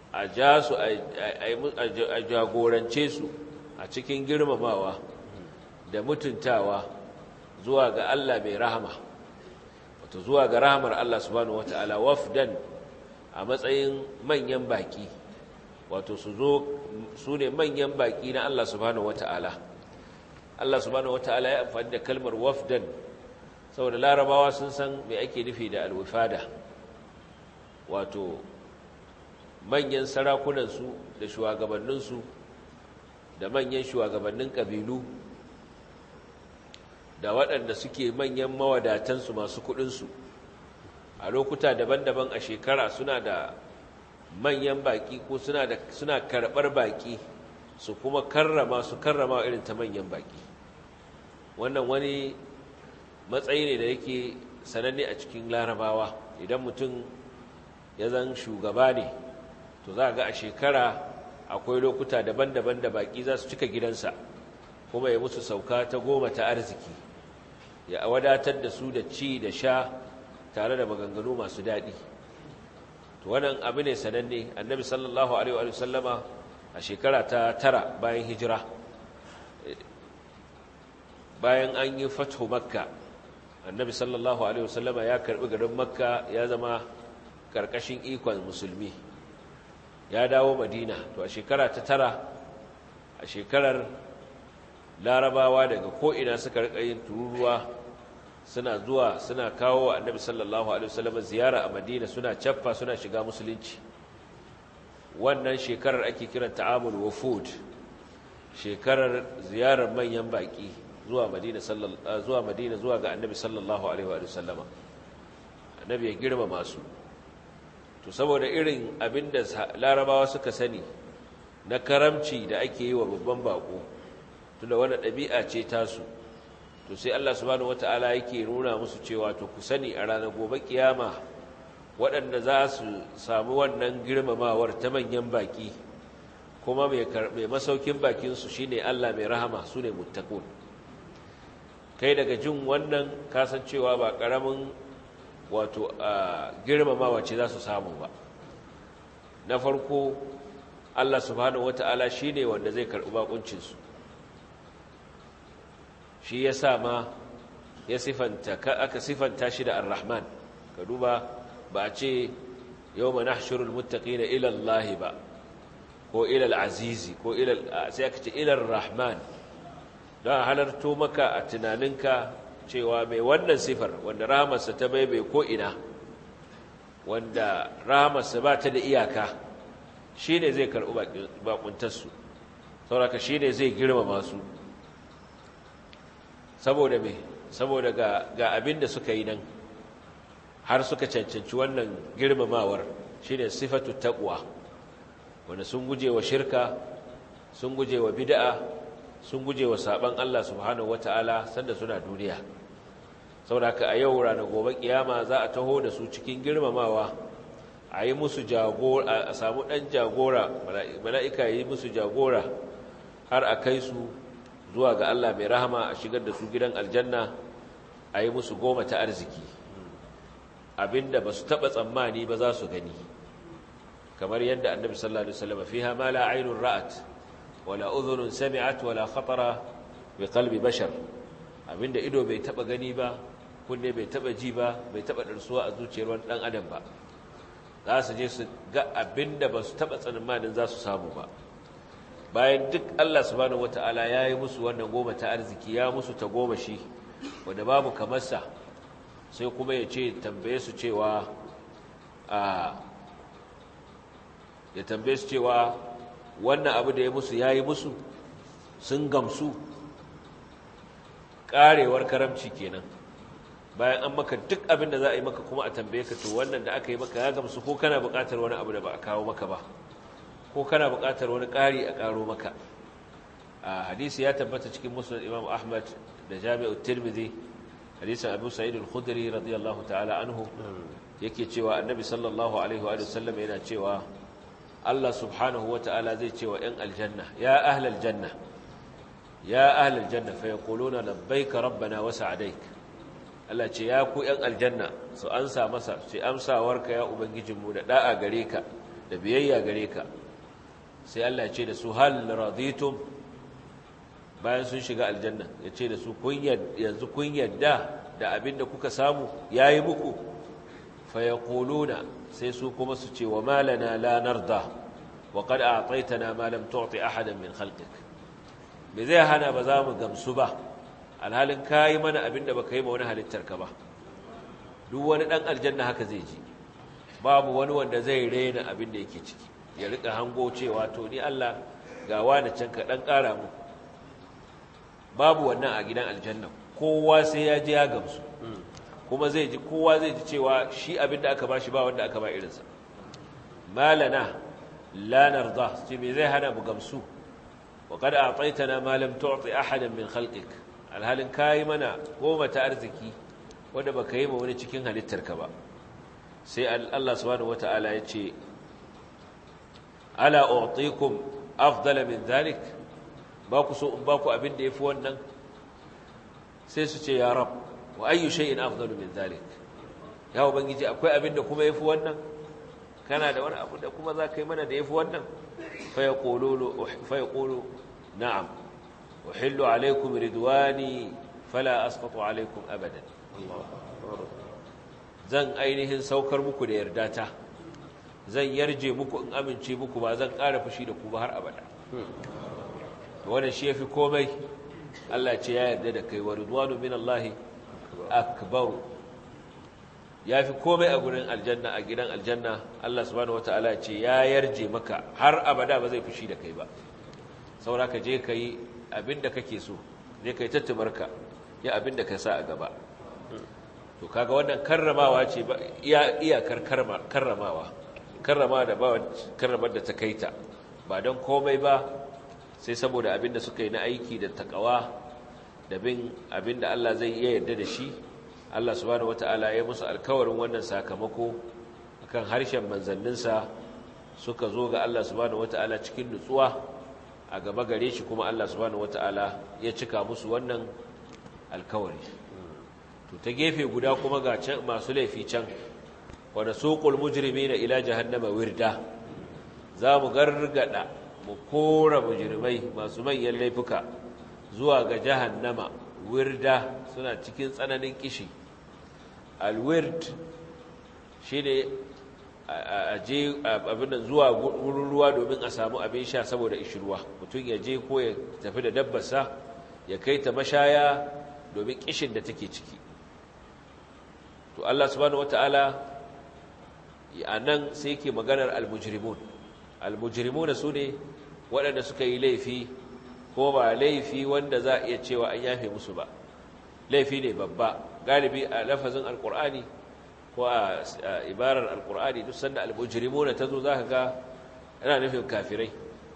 a ja su a jagorance su a cikin girmamawa da mutuntawa zuwa ga Allah mai rahama wato zuwa ga rahamar Allah subhanahu wata'ala wafdan a matsayin manyan baki wato su zo su ne manyan baki na Allah subhanahu wata'ala Allah subhanahu wata'ala ya amfani da kalmar wafdan saboda larabawa sun san me ake nufi da alwifada wato manyan sarakunansu da shugabanninsu da manyan shugabannin ƙabilu da waɗanda suke manyan mawadatansu masu kuɗinsu a lokuta daban-daban a shekara suna da manyan baƙi ko suna da suna karɓar baƙi su kuma karrama su karrama irin ta manyan baƙi wannan wani matsayi ne da yake sananne a cikin larabawa idan mutum ya zan shugaba ne to za a ga a shekara akwai lokuta daban-daban da baƙi za su cika gidansa kuma ya musu sauka ta goma ta arziki ya wadatar da su da ci da sha tare da maganganu masu daɗi to wannan abu ne sananne annabi sallallahu alaihi wa sallama a shekara ta tara bayan hijira bayan an yi fatho makka annabi sallallahu alaihi wa sallama ya karbi garin makka ya zama karkashin ikon musulmi ya dawo madina to a shekara ta tara a shekarar larabawa daga ko'ina suka rika yin tururuwa suna zuwa suna kawo wa annabi sallallahu alaihi wasallam ziyara a madina suna caffa suna shiga musulunci wannan shekarar ake kiran ta'amul wufud shekarar ziyarar manyan baki zuwa madina sallallahu zuwa madina zuwa ga annabi sallallahu alaihi wasallama annabi ya girmama su to saboda irin abinda larabawa suka sani na karamci da ake yi wa babban bako tunda wani ɗabi'a ce tasu to sai Allah subhanahu wata'ala yake nuna musu cewa to ku sani a ranar gobe kiyama waɗanda za su samu wannan girmamawar ta manyan baki kuma mai masaukin bakinsu shi ne Allah mai rahama su ne mutakun kai daga jin wannan kasancewa ba ƙaramin wato a girmamawa ce za su samu ba na farko Allah subhanahu wata'ala shi ne wanda zai karɓi bakuncinsu shi ya sa ma ya sifanta aka sifanta shi da ar-rahman ka duba ba a ce yau ma nahshurul muttaqina ila Allah ba ko ila al-azizi ko ila sai aka ce ila ar-rahman don halarto maka a tunaninka cewa mai wannan sifar wanda rahamarsa ta bai bai ko ina wanda rahamarsa ba ta da iyaka shi ne zai karɓi bakuntarsu sauraka shi ne zai girmama su saboda me saboda ga, ga abin da suka yi nan har suka cancanci wannan girmamawar shi ne sifatu taƙwa wanda sun guje wa shirka sun guje wa bida'a sun guje wa saɓan Allah subhanahu wata'ala sanda suna duniya saboda a yau ranar gobe kiyama za a taho da su cikin girmamawa a yi musu jagora a samu ɗan jagora mala'ika yi musu jagora har a kai su zuwa ga Allah mai rahama a shigar da su gidan aljanna a yi musu goma ta arziki abinda ba su taɓa tsammani ba za su gani kamar yadda annabi sallallahu alaihi wasallam fiha ma la aynun ra'at wala udhunun sami'at wala khatara bi qalbi bashar abinda ido bai taɓa gani ba kunne bai taɓa ji ba bai taɓa darsuwa a zuciyar wani ɗan adam ba za su je su ga abinda ba su taɓa tsammanin za su samu ba bayan duk Allah subhanahu wata'ala ya yi musu wannan goma ta arziki ya musu ta goma shi wanda babu kamarsa sai kuma ya ce tambaye su cewa a ya tambaye su cewa wannan abu da ya musu ya yi musu sun gamsu karewar karamci kenan bayan an maka duk abin da za a yi maka kuma a tambaye ka to wannan da aka yi maka ya gamsu ko kana buƙatar wani abu da ba a kawo maka ba ko kana buƙatar wani ƙari a ƙaro maka a hadisi ya tabbata cikin musnad imam ahmad da jami'u tirmidhi hadisin abu sa'id al-khudri radiyallahu ta'ala anhu yake cewa annabi sallallahu alaihi wa sallam yana cewa Allah subhanahu wa ta'ala zai cewa ‘yan aljanna ya ahlal janna ya ahlal janna fa yaquluna labbaika rabbana wa sa'adaik Allah ce ya ku ‘yan aljanna su ansa masa ce amsawarka ya ubangijinmu da da'a gare ka da biyayya gare ka sai Allah ya ce da su hal raditum bayan sun shiga aljanna ya ce da su yanzu kun yadda da abin da kuka samu ya yi muku fayakuluna sai su kuma su ce wa malana la narda wa qad a'taytana ma lam tu'ti ahadan min khalqik me zai hana ba za mu gamsu ba alhalin kai mana abin da baka yi ma wani halittar ka ba duk wani dan aljanna haka zai ji babu wani wanda zai rena abin da yake ciki ya rika hango cewa to ni Allah ga wani can ka dan kara mu babu wannan a gidan aljanna kowa sai ya je ya gamsu kuma zai ji kowa zai ji cewa shi abin da aka ba shi ba wanda aka ba irinsa malana la narda ce me zai hana mu gamsu wa qad a'taytana ma lam tu'ti ahadan min khalqik alhalin kai mana goma ta arziki wanda baka yi ma wani cikin halittarka ba sai Allah subhanahu wataala ya ce ala u'tikum afdala min dhalik ba ku so in ba ku abin da yafi wannan sai su ce ya rab wa ayyu shay'in afdalu min dhalik ya ubangiji akwai abin da kuma yafi wannan kana da wani abu da kuma za ka yi mana da yafi wannan fa yaqulu fa yaqulu na'am uhillu alaykum ridwani fala asqatu alaykum abadan zan ainihin saukar muku da yardata zan yarje muku in amince muku ba zan ƙara fushi da ku ba har abada wannan shi yafi komai Allah ce ya yarda da kai wa ridwanu min Allah akbar yafi komai a gurin aljanna a gidan aljanna Allah subhanahu wataala ce ya yarje maka har abada ba zai fushi da kai ba saboda ka je kai abinda kake so je kai tattumarka ya abinda ka sa a gaba to kaga wannan karramawa ce ba iya iyakar karramawa karrama da ba karramar da ta kaita ba don komai ba sai saboda abin da suka yi na aiki da takawa da bin abin da Allah zai iya yarda da shi Allah subhanahu wataala ya musu alkawarin wannan sakamako akan harshen manzanninsa suka zo ga Allah subhanahu wataala cikin nutsuwa a gaba gare shi kuma Allah subhanahu wataala ya cika musu wannan alkawari to ta gefe guda kuma ga can masu laifi can wa nasuqul mujrimina ila jahannama wirda za mu gargada mu kora mujrimai masu manyan laifuka zuwa ga jahannama wirda suna cikin tsananin kishi alwird shine a je abin zuwa wurin ruwa domin a samu abin sha saboda ishirwa mutum ya je ko ya tafi da dabbarsa ya kai ta mashaya domin kishin da take ciki to Allah subhanahu wataala a nan sai ke maganar almujrimun almujrimuna su ne waɗanda suka yi laifi ko ba laifi wanda za a iya cewa an yafe musu ba laifi ne babba galibi a lafazin alkur'ani ko a ibarar alkur'ani duk sanda almujrimuna ta zo za ka ga yana nufin kafirai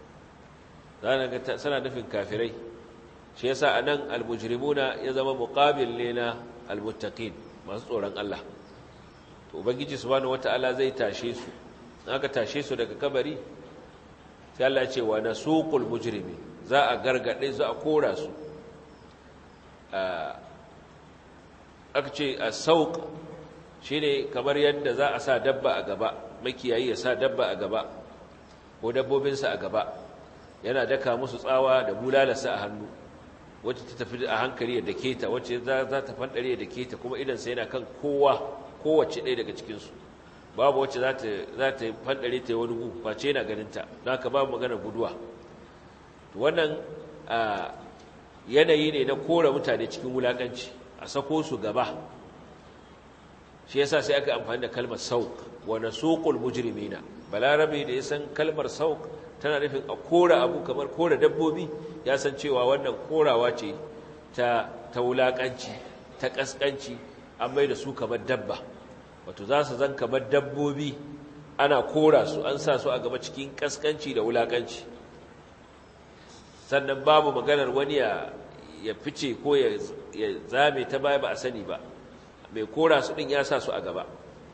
sana nufin kafirai shi yasa a nan almujrimuna ya zama muqabil ne na almuttaqin masu tsoron Allah to ubangiji subhanahu wataala zai tashe su aka tashe su daga kabari sai Allah ya ce wa nasuqul mujrimin za a gargade za a kora su aka ce as-sauq shine kamar yadda za a sa dabba a gaba makiyayi ya sa dabba a gaba ko dabbobinsa a gaba yana daka musu tsawa da bulalarsa a hannu wacce ta tafi a hankali da keta wacce za ta fandare da keta kuma idan sai yana kan kowa kowace ɗaya daga cikinsu babu wacce za ta fandare ta yi wani gu face yana ganinta don haka babu magana guduwa wannan yanayi ne na kora mutane cikin wulaƙanci a sako su gaba shi yasa sai aka amfani da kalmar sauk wa nasuqul mujrimina balarabe da ya san kalmar sauk tana nufin a kora abu kamar kora dabbobi ya san cewa wannan korawa ce ta ta wulakanci ta kaskanci an mai da su kamar dabba wato za su zan kamar dabbobi ana kora su an sa su a gaba cikin kaskanci da wulakanci sannan babu maganar wani ya ya fice ko ya zame ta baya ba a sani ba mai kora su din ya sa su a gaba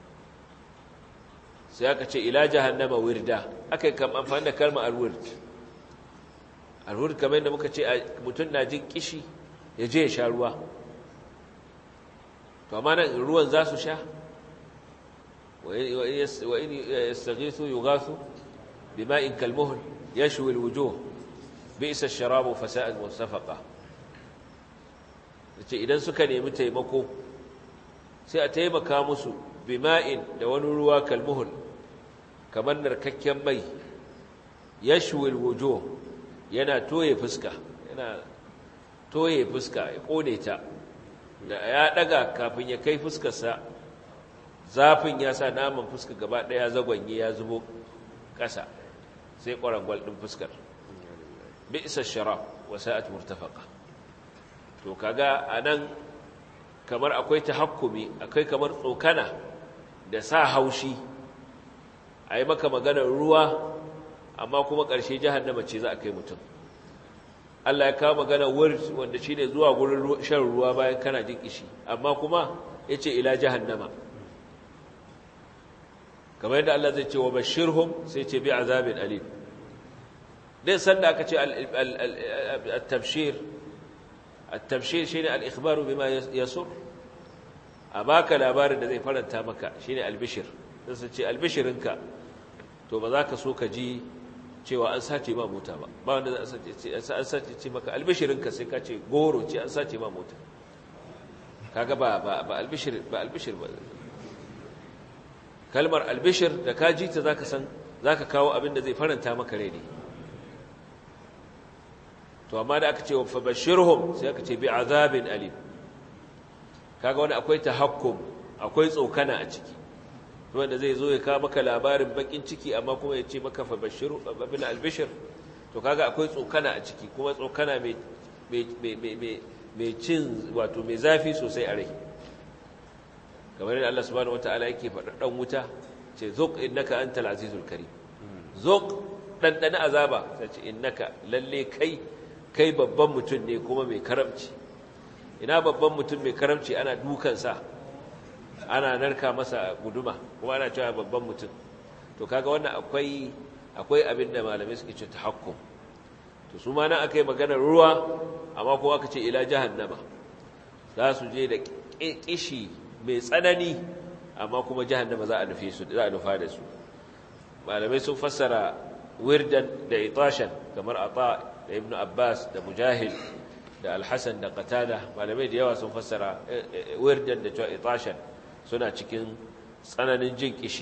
sai aka ce ila jahannama wirda aka yi kam amfani da kalmar alwird alwird kamar yadda muka ce mutum na jin kishi ya je ya sha ruwa to amma nan ruwan za su sha وإن يستغيثوا يغاثوا بماء كالمهل يشوي الوجوه بئس الشراب فساءت مرتفقة idan suka nemi taimako sai a taimaka musu bima'in da wani ruwa kalmuhul kamar narkakken mai yashwil wujo yana toye fuska yana toye fuska ya kone ta da ya daga kafin ya kai fuskarsa zafin ya sa naman fuska gaba daya zagwanye ya zubo ƙasa sai ƙwarangwal ɗin fuskar bi isa sharab wa sa'at murtafaqa to kaga anan kamar akwai tahakkumi akwai kamar tsokana da sa haushi a yi maka maganar ruwa amma kuma ƙarshe jahannama ce za a kai mutum Allah ya kawo magana word wanda shine zuwa gurin shan ruwa bayan kana jin kishi amma kuma yace ila jahannama kamar yadda Allah zai ce wa bashirhum sai ce bi azabin alim dai sanda aka ce at-tabshir at-tabshir shine al-ikhbaru bima yasur a baka labarin da zai faranta maka shine al-bishir sai ce al-bishirinka to ba za ka so ka ji cewa an sace ma mota ba ba wanda za a sace ce maka albishirinka sai ka ce goro ce an sace ma mota kaga ba ba ba albishir ba albishir ba kalmar albishir da ka ji ta zaka san zaka kawo abin da zai faranta maka rai ne to amma da aka ce wa fabashirhum sai aka ce bi azabin alim kaga wani akwai tahakkum akwai tsokana a ciki wanda zai zo ya kawo maka labarin bakin ciki amma kuma ya ce maka fabashiru abin albishir to kaga akwai tsokana a ciki kuma tsokana mai cin wato mai zafi sosai a rai kamar yadda Allah subhanahu wataala yake faɗa ɗan wuta ce zuq innaka antal azizul karim zuq ɗanɗana azaba sai ce innaka lalle kai kai babban mutum ne kuma mai karamci ina babban mutum mai karamci ana dukansa ana narka masa guduma kuma ana cewa babban mutum to kaga wannan akwai akwai abin da malamai suke ce tahakkum to su ma nan akai maganar ruwa amma kuma aka ce ila jahannama za su je da kishi mai tsanani amma kuma jahannama za a nufe su za a nufa da su malamai sun fassara wirdan da itashan kamar ata da ibnu abbas da mujahid da alhassan da qatada malamai da yawa sun fassara wirdan da cewa itashan suna cikin tsananin jin kishi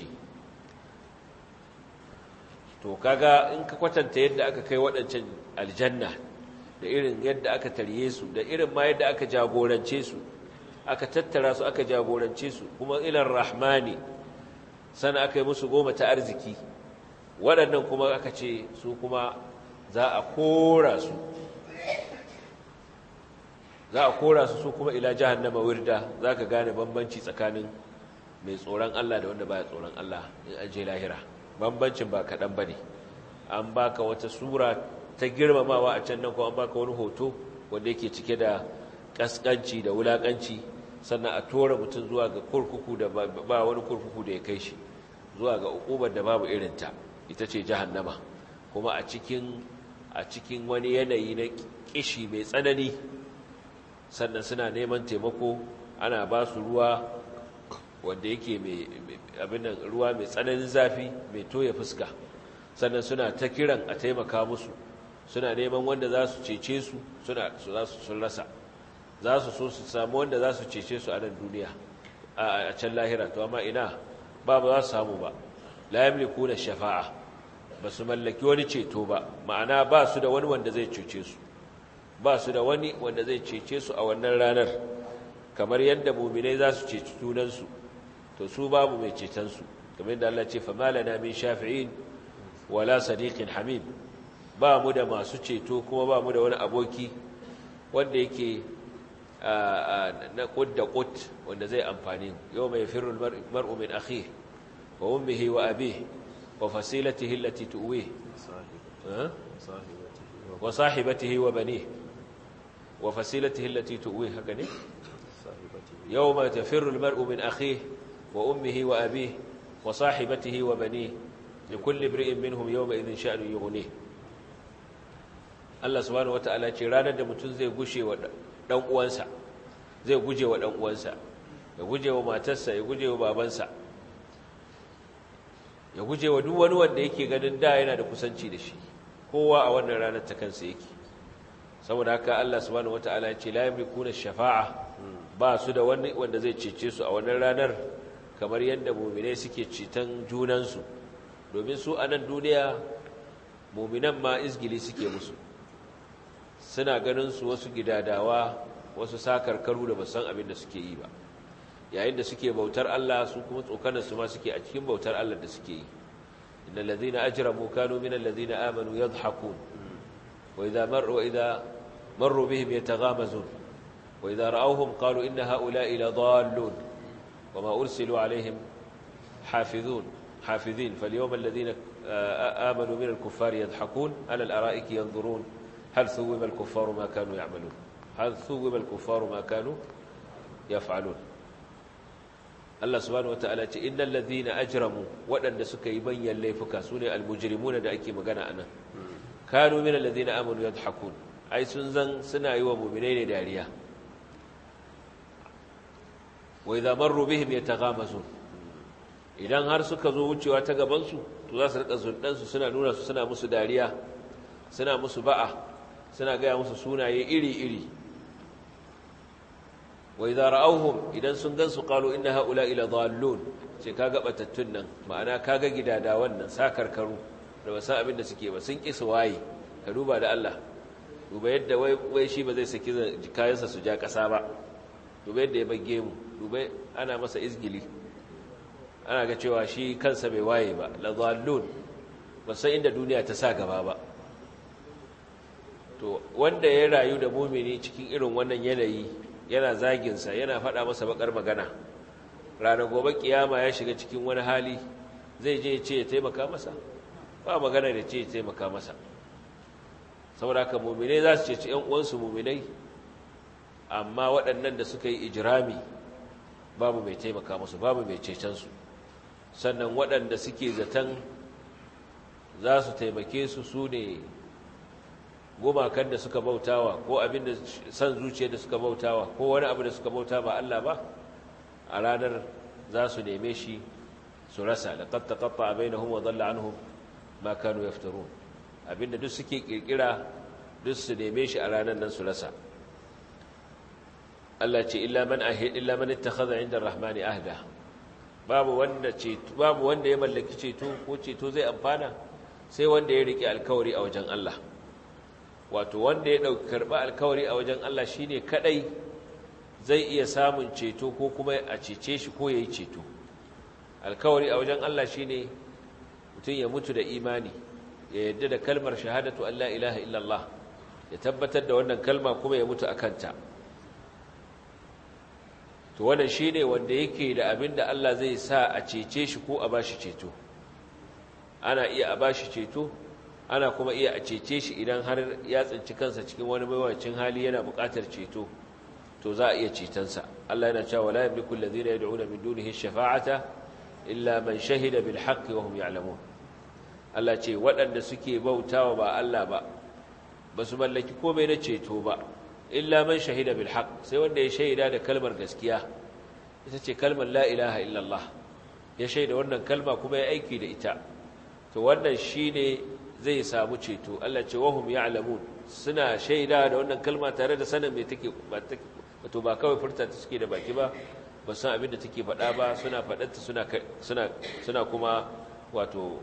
to kaga in ka kwatanta yadda aka kai waɗancan aljanna da irin yadda aka tarye su da irin ma yadda aka jagorance su aka tattara su aka jagorance su kuma ilar rahmani sana aka yi musu goma ta arziki waɗannan kuma aka ce su kuma za a kora su za a kora su su kuma ila jahannama wirda za ka gane bambanci tsakanin mai tsoron Allah da wanda baya tsoron Allah in an je lahira bambancin ba kaɗan ba ne an baka wata sura ta girmamawa a can nan ko an baka wani hoto wanda yake cike da ƙasƙanci da wulaƙanci sannan a tora mutum zuwa ga kurkuku da ba wani kurkuku da ya kai shi zuwa ga ukubar da babu irinta ita ce jahannama kuma a cikin a cikin wani yanayi na kishi mai tsanani sannan suna neman taimako ana ba su ruwa wanda yake mai abin nan ruwa mai tsananin zafi mai toya fuska sannan suna ta kiran a taimaka musu suna neman wanda za su cece su suna su za su sun rasa za su so su samu wanda za su cece su a nan duniya a can lahira to amma ina ba ba za su samu ba la yamliku na shafa'a ba su mallaki wani ceto ba ma'ana ba su da wani wanda zai cece su ba su da wani wanda zai cece su a wannan ranar kamar yadda muminai za su ceci junansu to su babu mai cetonsu kamar yadda Allah ce famalana min shafi'in wala sadiqin hamim ba mu da masu ceto kuma ba mu da wani aboki wanda yake na kud da kud wanda zai amfani yau mai firul mar'u min akhi wa ummihi wa abihi wa fasilatihi allati tuwi wa sahibatihi wa banihi wa fasilatihi allati tuwi haka ne yawma tafirru almar'u min akhihi wa ummihi wa abihi wa sahibatihi wa banihi likulli imri'in minhum yawma idhin sha'nu yughnihi Allah subhanahu wata'ala ce ranar da mutum zai gushe wa dan uwansa zai guje wa dan uwansa ya guje wa matarsa ya guje wa babansa ya guje wa duk wani wanda yake ganin da yana da kusanci da shi kowa a wannan ranar ta kansa yake saboda haka Allah subhanahu wataala ya ce la yamlikuna shafa'a ba su da wani wanda zai cece su a wannan ranar kamar yadda mu'minai suke ceton junansu domin su a nan duniya mu'minan ma izgili suke musu suna ganin su wasu gidadawa wasu sakarkaru da basan abin da suke yi ba yayin da suke bautar Allah su kuma tsokanar su ma suke a cikin bautar Allah da suke yi innal ladhina ajramu kanu minal ladhina amanu yadhhakun wa idha marru wa idha marru bihim yataghamazun wa idha ra'awhum qalu inna ha'ula'i ladallun wama ursilu alaihim hafizun hafizin falyawma alladhina amanu minal kuffari yadhhakun ala al-ara'iki yanzurun hal thuwiba al-kuffaru ma kanu ya'malun hal thuwiba al-kuffaru ma kanu yaf'alun Allah subhanahu wataala ce innal ladhina ajramu waɗanda suka yi banyan laifuka sune almujrimuna da ake magana anan kanu minal ladhina amanu yadhhakun ai sun zan suna yi wa mu'minai ne dariya wa idza marru bihim yataghamazun idan har suka zo wucewa ta gaban su to za su rika zundan su suna nuna su suna musu dariya suna musu ba'a suna ga musu sunaye iri iri wa idza ra'awhum idan sun gansu qalu inna haula ila dhallun ce kaga batattun nan ma'ana kaga gidada wannan sakarkaru da ba san abin da suke ba sun kisa waye ka duba da Allah duba yadda wai wai shi ba zai saki kayansa su ja kasa ba duba yadda ya bage mu duba ana masa izgili ana ga cewa shi kansa bai waye ba la dhallun ba san inda duniya ta sa gaba ba to wanda ya rayu da mumini cikin irin wannan yanayi yana zaginsa yana faɗa masa bakar magana ranar gobe kiyama ya shiga cikin wani hali zai je ce ya taimaka masa ba magana da ce ya taimaka masa saboda haka muminai za su ce ‘yan uwansu muminai amma waɗannan da suka yi ijirami babu mai taimaka musu babu mai cecensu sannan waɗanda suke zaton za su taimake su su ne gumakan da suka bautawa ko abin da san zuciya da suka bautawa ko wani abu da suka bauta ba Allah ba a ranar za su neme shi su rasa laqad taqatta bainahum wa dhalla anhum ma kanu yaftarun abinda duk suke kirkira duk su neme shi a ranar nan su rasa Allah ce illa man ahid illa man ittakhadha 'inda ar-rahmani ahda babu wanda ceto babu wanda ya mallaki ceto ko ceto zai amfana sai wanda ya rike alkawari a wajen Allah wato wanda ya ɗauki karɓa alkawari a wajen Allah shi ne kaɗai zai iya samun ceto ko kuma a cece shi ko ya yi ceto alkawari a wajen Allah shi ne mutum ya mutu da imani ya yadda da kalmar shahadatu Allah ilaha illallah ya tabbatar da wannan kalma kuma ya mutu a kanta to wannan shi ne wanda yake da abin da Allah zai sa a cece shi ko a ba shi ceto ana iya a ba shi ceto ana kuma iya a cece shi idan har ya tsinci kansa cikin wani mawacin hali yana buƙatar ceto to za a iya cetonsa Allah yana cewa la yamliku alladhina yad'una min dunihi ash-shafa'ata illa man shahida bil haqqi wa hum ya'lamun Allah ce waɗanda suke bautawa ba Allah ba ba su mallaki komai na ceto ba illa man shahida bil haqq sai wanda ya shaida da kalmar gaskiya ita ce kalmar la ilaha illallah ya shaida wannan kalma kuma ya aiki da ita to wannan shine zai samu ceto Allah ce wahum ya'lamun suna shaida da wannan kalma tare da sanin me take wato ba kawai furta ta suke da baki ba ba san abin da take faɗa ba suna faɗarta suna suna suna kuma wato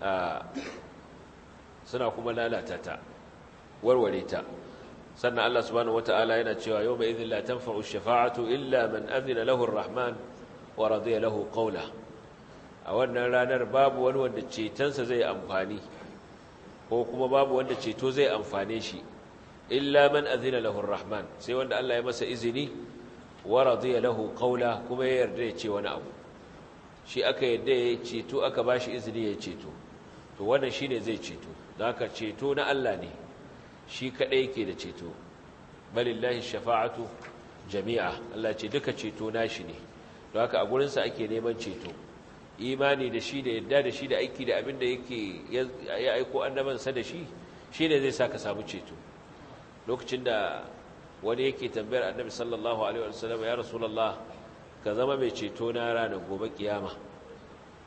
suna kuma lalata ta warware ta sannan Allah subhanahu wata'ala yana cewa yawma idhin la tanfa'u ash-shafa'atu illa man adhina lahu ar-rahman wa radiya lahu qawla a wannan ranar babu wani wanda cetonsa zai amfani ko kuma babu wanda ceto zai amfane shi illa man azina lahu arrahman sai wanda Allah ya masa izini wa radiya lahu qawla kuma ya yarda ya ce wani abu shi aka yarda ya ceto aka bashi izini ya ceto to wannan shine zai ceto don haka ceto na Allah ne shi kadai yake da ceto balillahi shafa'atu jami'a Allah ce duka ceto nashi ne don haka a gurin sa ake neman ceto imani da shi da yadda da shi da aiki da abin da yake ya aiko annabansa da shi shi ne zai sa ka samu ceto lokacin da wani yake tambayar annabi sallallahu alaihi wasallam ya rasulullah ka zama mai ceto na ranar gobe kiyama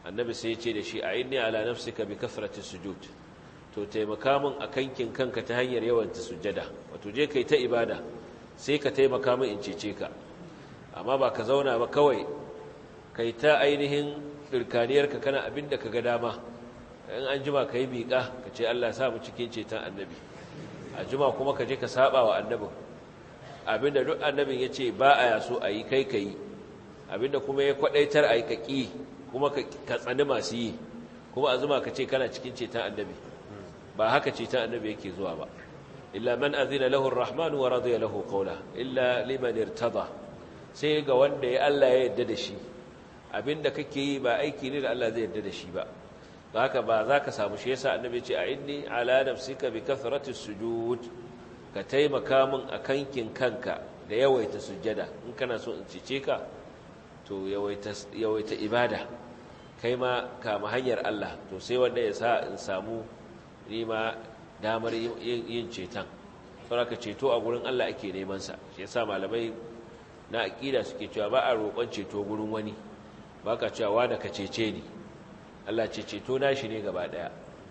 annabi sai ya ce da shi a inni ala nafsika bi kasrati sujud to taimaka min a kankin kanka ta hanyar yawan ta sujjada wato je kai ta ibada sai ka taimaka min in cece ka amma ba ka zauna ba kawai kai ta ainihin dirkaniyarka kana abinda ka ga dama in an jima ka yi miƙa ka ce Allah sa mu cikin ceton annabi a jima kuma ka je ka saba wa annabin abinda duk annabin ya ce ba a yaso a yi kai ka yi abinda kuma ya kwadaitar a yi ka ƙi kuma ka tsani masu yi kuma a zuma ka ce kana cikin ceton annabi ba haka ceton annabi yake zuwa ba illa man azina lahu arrahmanu wa radiya lahu qawla illa liman irtada sai ga wanda ya Allah ya yarda da shi abinda kake yi ba aiki ne da Allah zai yarda da shi ba haka ba za ka samu shi yasa annabi ce a inni ala nafsika bi kathrati sujud ka taimaka min a kankin kanka da yawaita sujjada in kana so in cice ka to yawaita yawaita ibada kai ma kama hanyar Allah to sai wanda ya sa in samu nima damar yin ceton saboda ceto a gurin Allah ake neman sa shi yasa malamai na aqida suke cewa ba a roƙon ceto gurin wani baka cewa da ka cece ni Allah ce ceto nashi ne gaba daya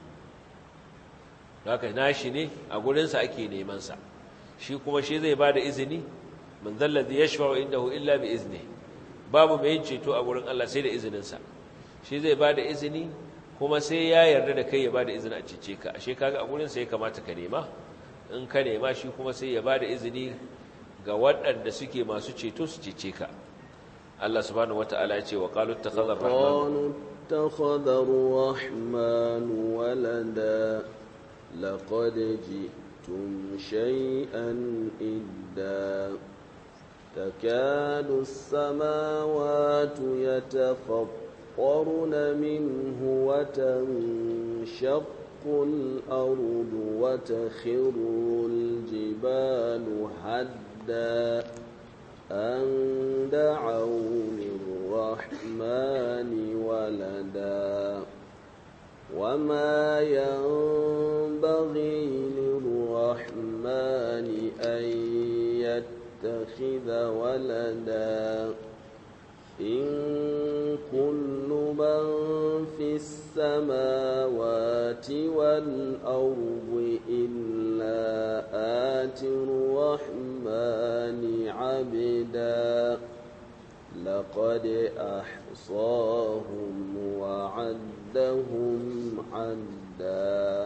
haka nashi ne a gurinsa ake nemansa shi kuma shi zai ba da izini man zallazi yashfa'u indahu illa bi izni babu mai yin ceto a gurin Allah sai da izininsa shi zai ba da izini kuma sai ya yarda da kai ya ba da izini a cece ka ashe kaga a gurinsa ya kamata ka nema in ka nema shi kuma sai ya ba da izini ga waɗanda suke masu ceto su cece ka Allah subhanahu wata'ala ya ce wa qalu ittakhadha ar-rahman اتخذ الرحمن ولدا لقد جئتم شيئا إدا تكاد السماوات يتفطرن منه وتنشق الأرض وتخر الجبال هدا أن دعوا للرحمن ولدا وما ينبغي للرحمن أن يتخذ ولدا إن كل من في السماوات والأرض إلا آتي الرحمن عبدا لقد أحصاهم وعدهم عدا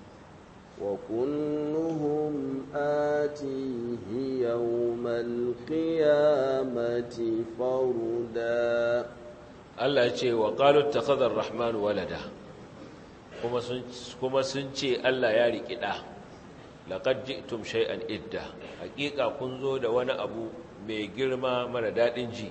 وكلهم آتيه يوم القيامة فردا Allah ya ce wa qalu ittakhadha ar-rahman walada kuma sun kuma sun ce Allah ya riki da laqad ji'tum shay'an idda hakika kun zo da wani abu mai girma mara dadin ji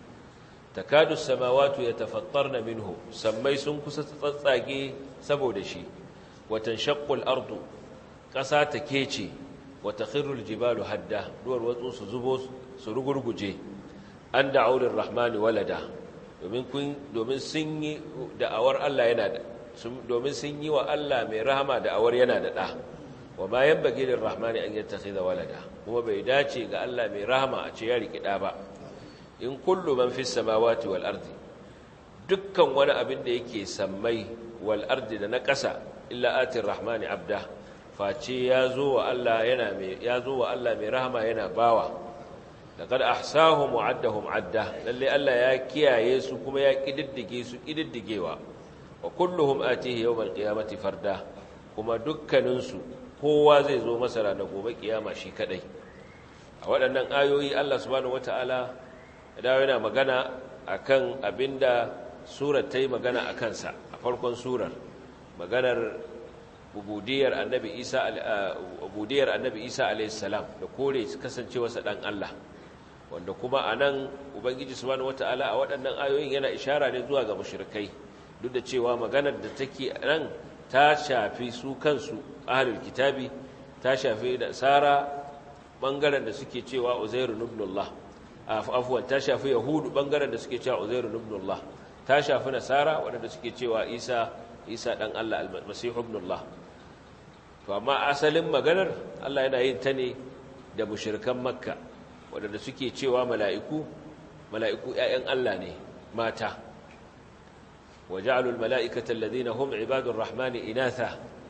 takadu samawati yatafattarna minhu sammai sun kusa tsatsage saboda shi watan shaqqul ardu ƙasa ta kece wata khirrul jibalu hadda duwar watsu su zubo su rugurguje an da'aulir rahmani walada domin kun domin sun yi da'awar Allah yana da domin sun yi wa Allah mai rahama da'awar yana da da wa ma yanbaghi lir rahmani an yattakhidha walada kuma bai dace ga Allah mai rahama a ce ya riki da ba in kullu man fis samawati wal ardi dukkan wani abin da yake sammai wal ardi da na ƙasa illa atir rahmani abda face ya zo wa Allah yana mai ya zo wa Allah mai rahama yana bawa laqad ahsahum wa addahum adda lalle Allah ya kiyaye su kuma ya kididdige su kididdigewa wa kulluhum atihi yawmal qiyamati farda kuma dukkanin su kowa zai zo masa ranar gobe kiyama shi kadai a waɗannan ayoyi Allah subhanahu wataala da yana magana akan abinda surar ta yi magana a kansa a farkon surar maganar ubudiyar annabi isa ubudiyar annabi isa alaihissalam da kore kasancewarsa dan Allah wanda kuma anan ubangiji subhanahu wataala a waɗannan ayoyin yana ishara ne zuwa ga mushrikai duk da cewa maganar da take nan ta shafi su kansu ahlul kitabi ta shafi da sara bangaren da suke cewa uzairu ibnullah afwan ta shafi yahudu bangaren da suke cewa uzairu ibnullah ta shafi nasara waɗanda suke cewa isa isa ɗan allah almasihu ibnullah to amma asalin maganar allah yana yin ta ne da mushirkan makka waɗanda suke cewa mala'iku mala'iku ‘ya'yan allah ne mata وجعلوا الملائكة الذين هم عباد الرحمن إناثا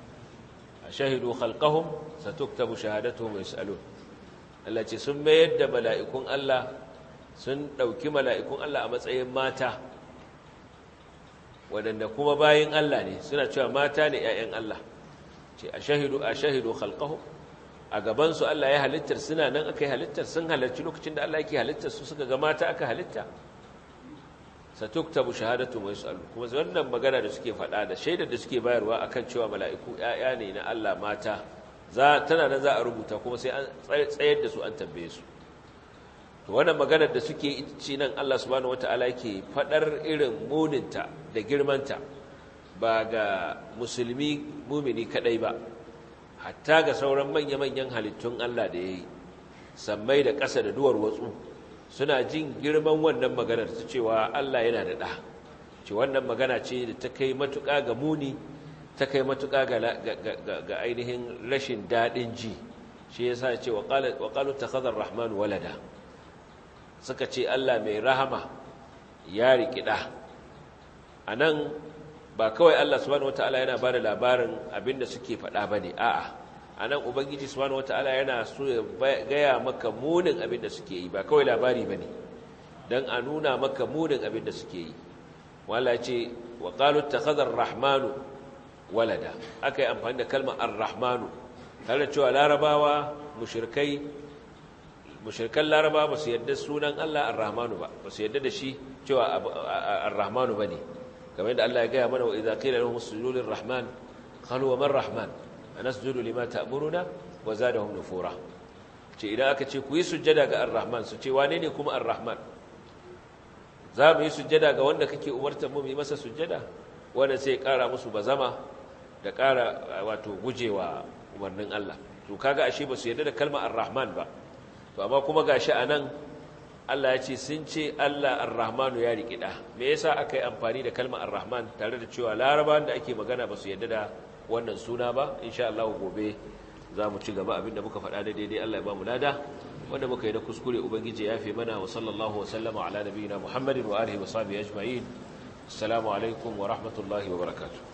أشهدوا خلقهم ستكتب شهادتهم ويسألون التي سمى يد ملائكون الله sun ɗauki mala'ikun Allah a matsayin mata waɗanda kuma bayin Allah ne suna cewa mata ne ‘ya'yan Allah ce a shahidu a shahidu halkahu a gabansu Allah ya halittar suna nan aka yi halittar sun halarci lokacin da Allah yake halittar su suka ga mata aka halitta satuktabu shahadatu mai su'alu kuma wannan magana da suke faɗa da shaidar da suke bayarwa akan cewa mala'iku ‘ya'ya ne na Allah mata za tana nan za a rubuta kuma sai an tsayar da su an tambaye su to wannan maganar da suke ci nan Allah subhanahu wataala yake fadar irin muninta da girmanta ba ga musulmi mumini kadai ba hatta ga sauran manya-manyan halittun Allah da yayi sammai da ƙasa da duwar watsu suna jin girman wannan maganar ta cewa Allah yana da ɗa ce wannan magana ce da ta kai matuƙa ga muni ta kai matuƙa ga ainihin rashin daɗin ji shi yasa ce wa qalu takhadha ar-rahmanu walada suka ce Allah mai rahama ya rikida a nan ba kawai Allah subhanahu wata'ala yana ba da labarin abinda suke faɗa ba ne a'a a nan ubangiji subhanahu wata'ala yana so ya gaya maka munin abinda suke yi ba kawai labari ba ne don a nuna maka munin abinda suke yi wala ce wa ƙalu ta rahmanu walada aka yi amfani da kalmar ar-rahmanu tare da cewa larabawa mushirkai mushirkan laraba ba su yadda sunan Allah ar-rahmanu ba ba su yadda da shi cewa ar-rahmanu ba ne kamar yadda Allah ya gaya mana wa idza qila lahum usjudu lir-rahman qalu wa man rahman anasjudu lima ta'muruna wa zadahum nufura ce idan aka ce ku yi sujjada ga ar-rahman su ce wane ne kuma ar-rahman za mu yi sujjada ga wanda kake umartar mu yi masa sujjada wanda sai ya kara musu bazama da kara wato gujewa umarnin Allah to kaga ashe ba su yadda da kalmar ar-rahman ba to amma kuma gashi anan Allah ya ce sun ce Allah ar-rahmanu ya rikida me yasa aka yi amfani da kalmar ar-rahman tare da cewa larabawan da ake magana ba su yadda da wannan suna ba insha Allah gobe za mu ci gaba abinda muka faɗa da daidai Allah ya ba mu lada wanda muka yi na kuskure ubangiji ya fi mana wa sallallahu wa sallama ala nabiyina muhammadin wa alihi wa sahbihi ajma'in assalamu alaikum wa rahmatullahi wa barakatuh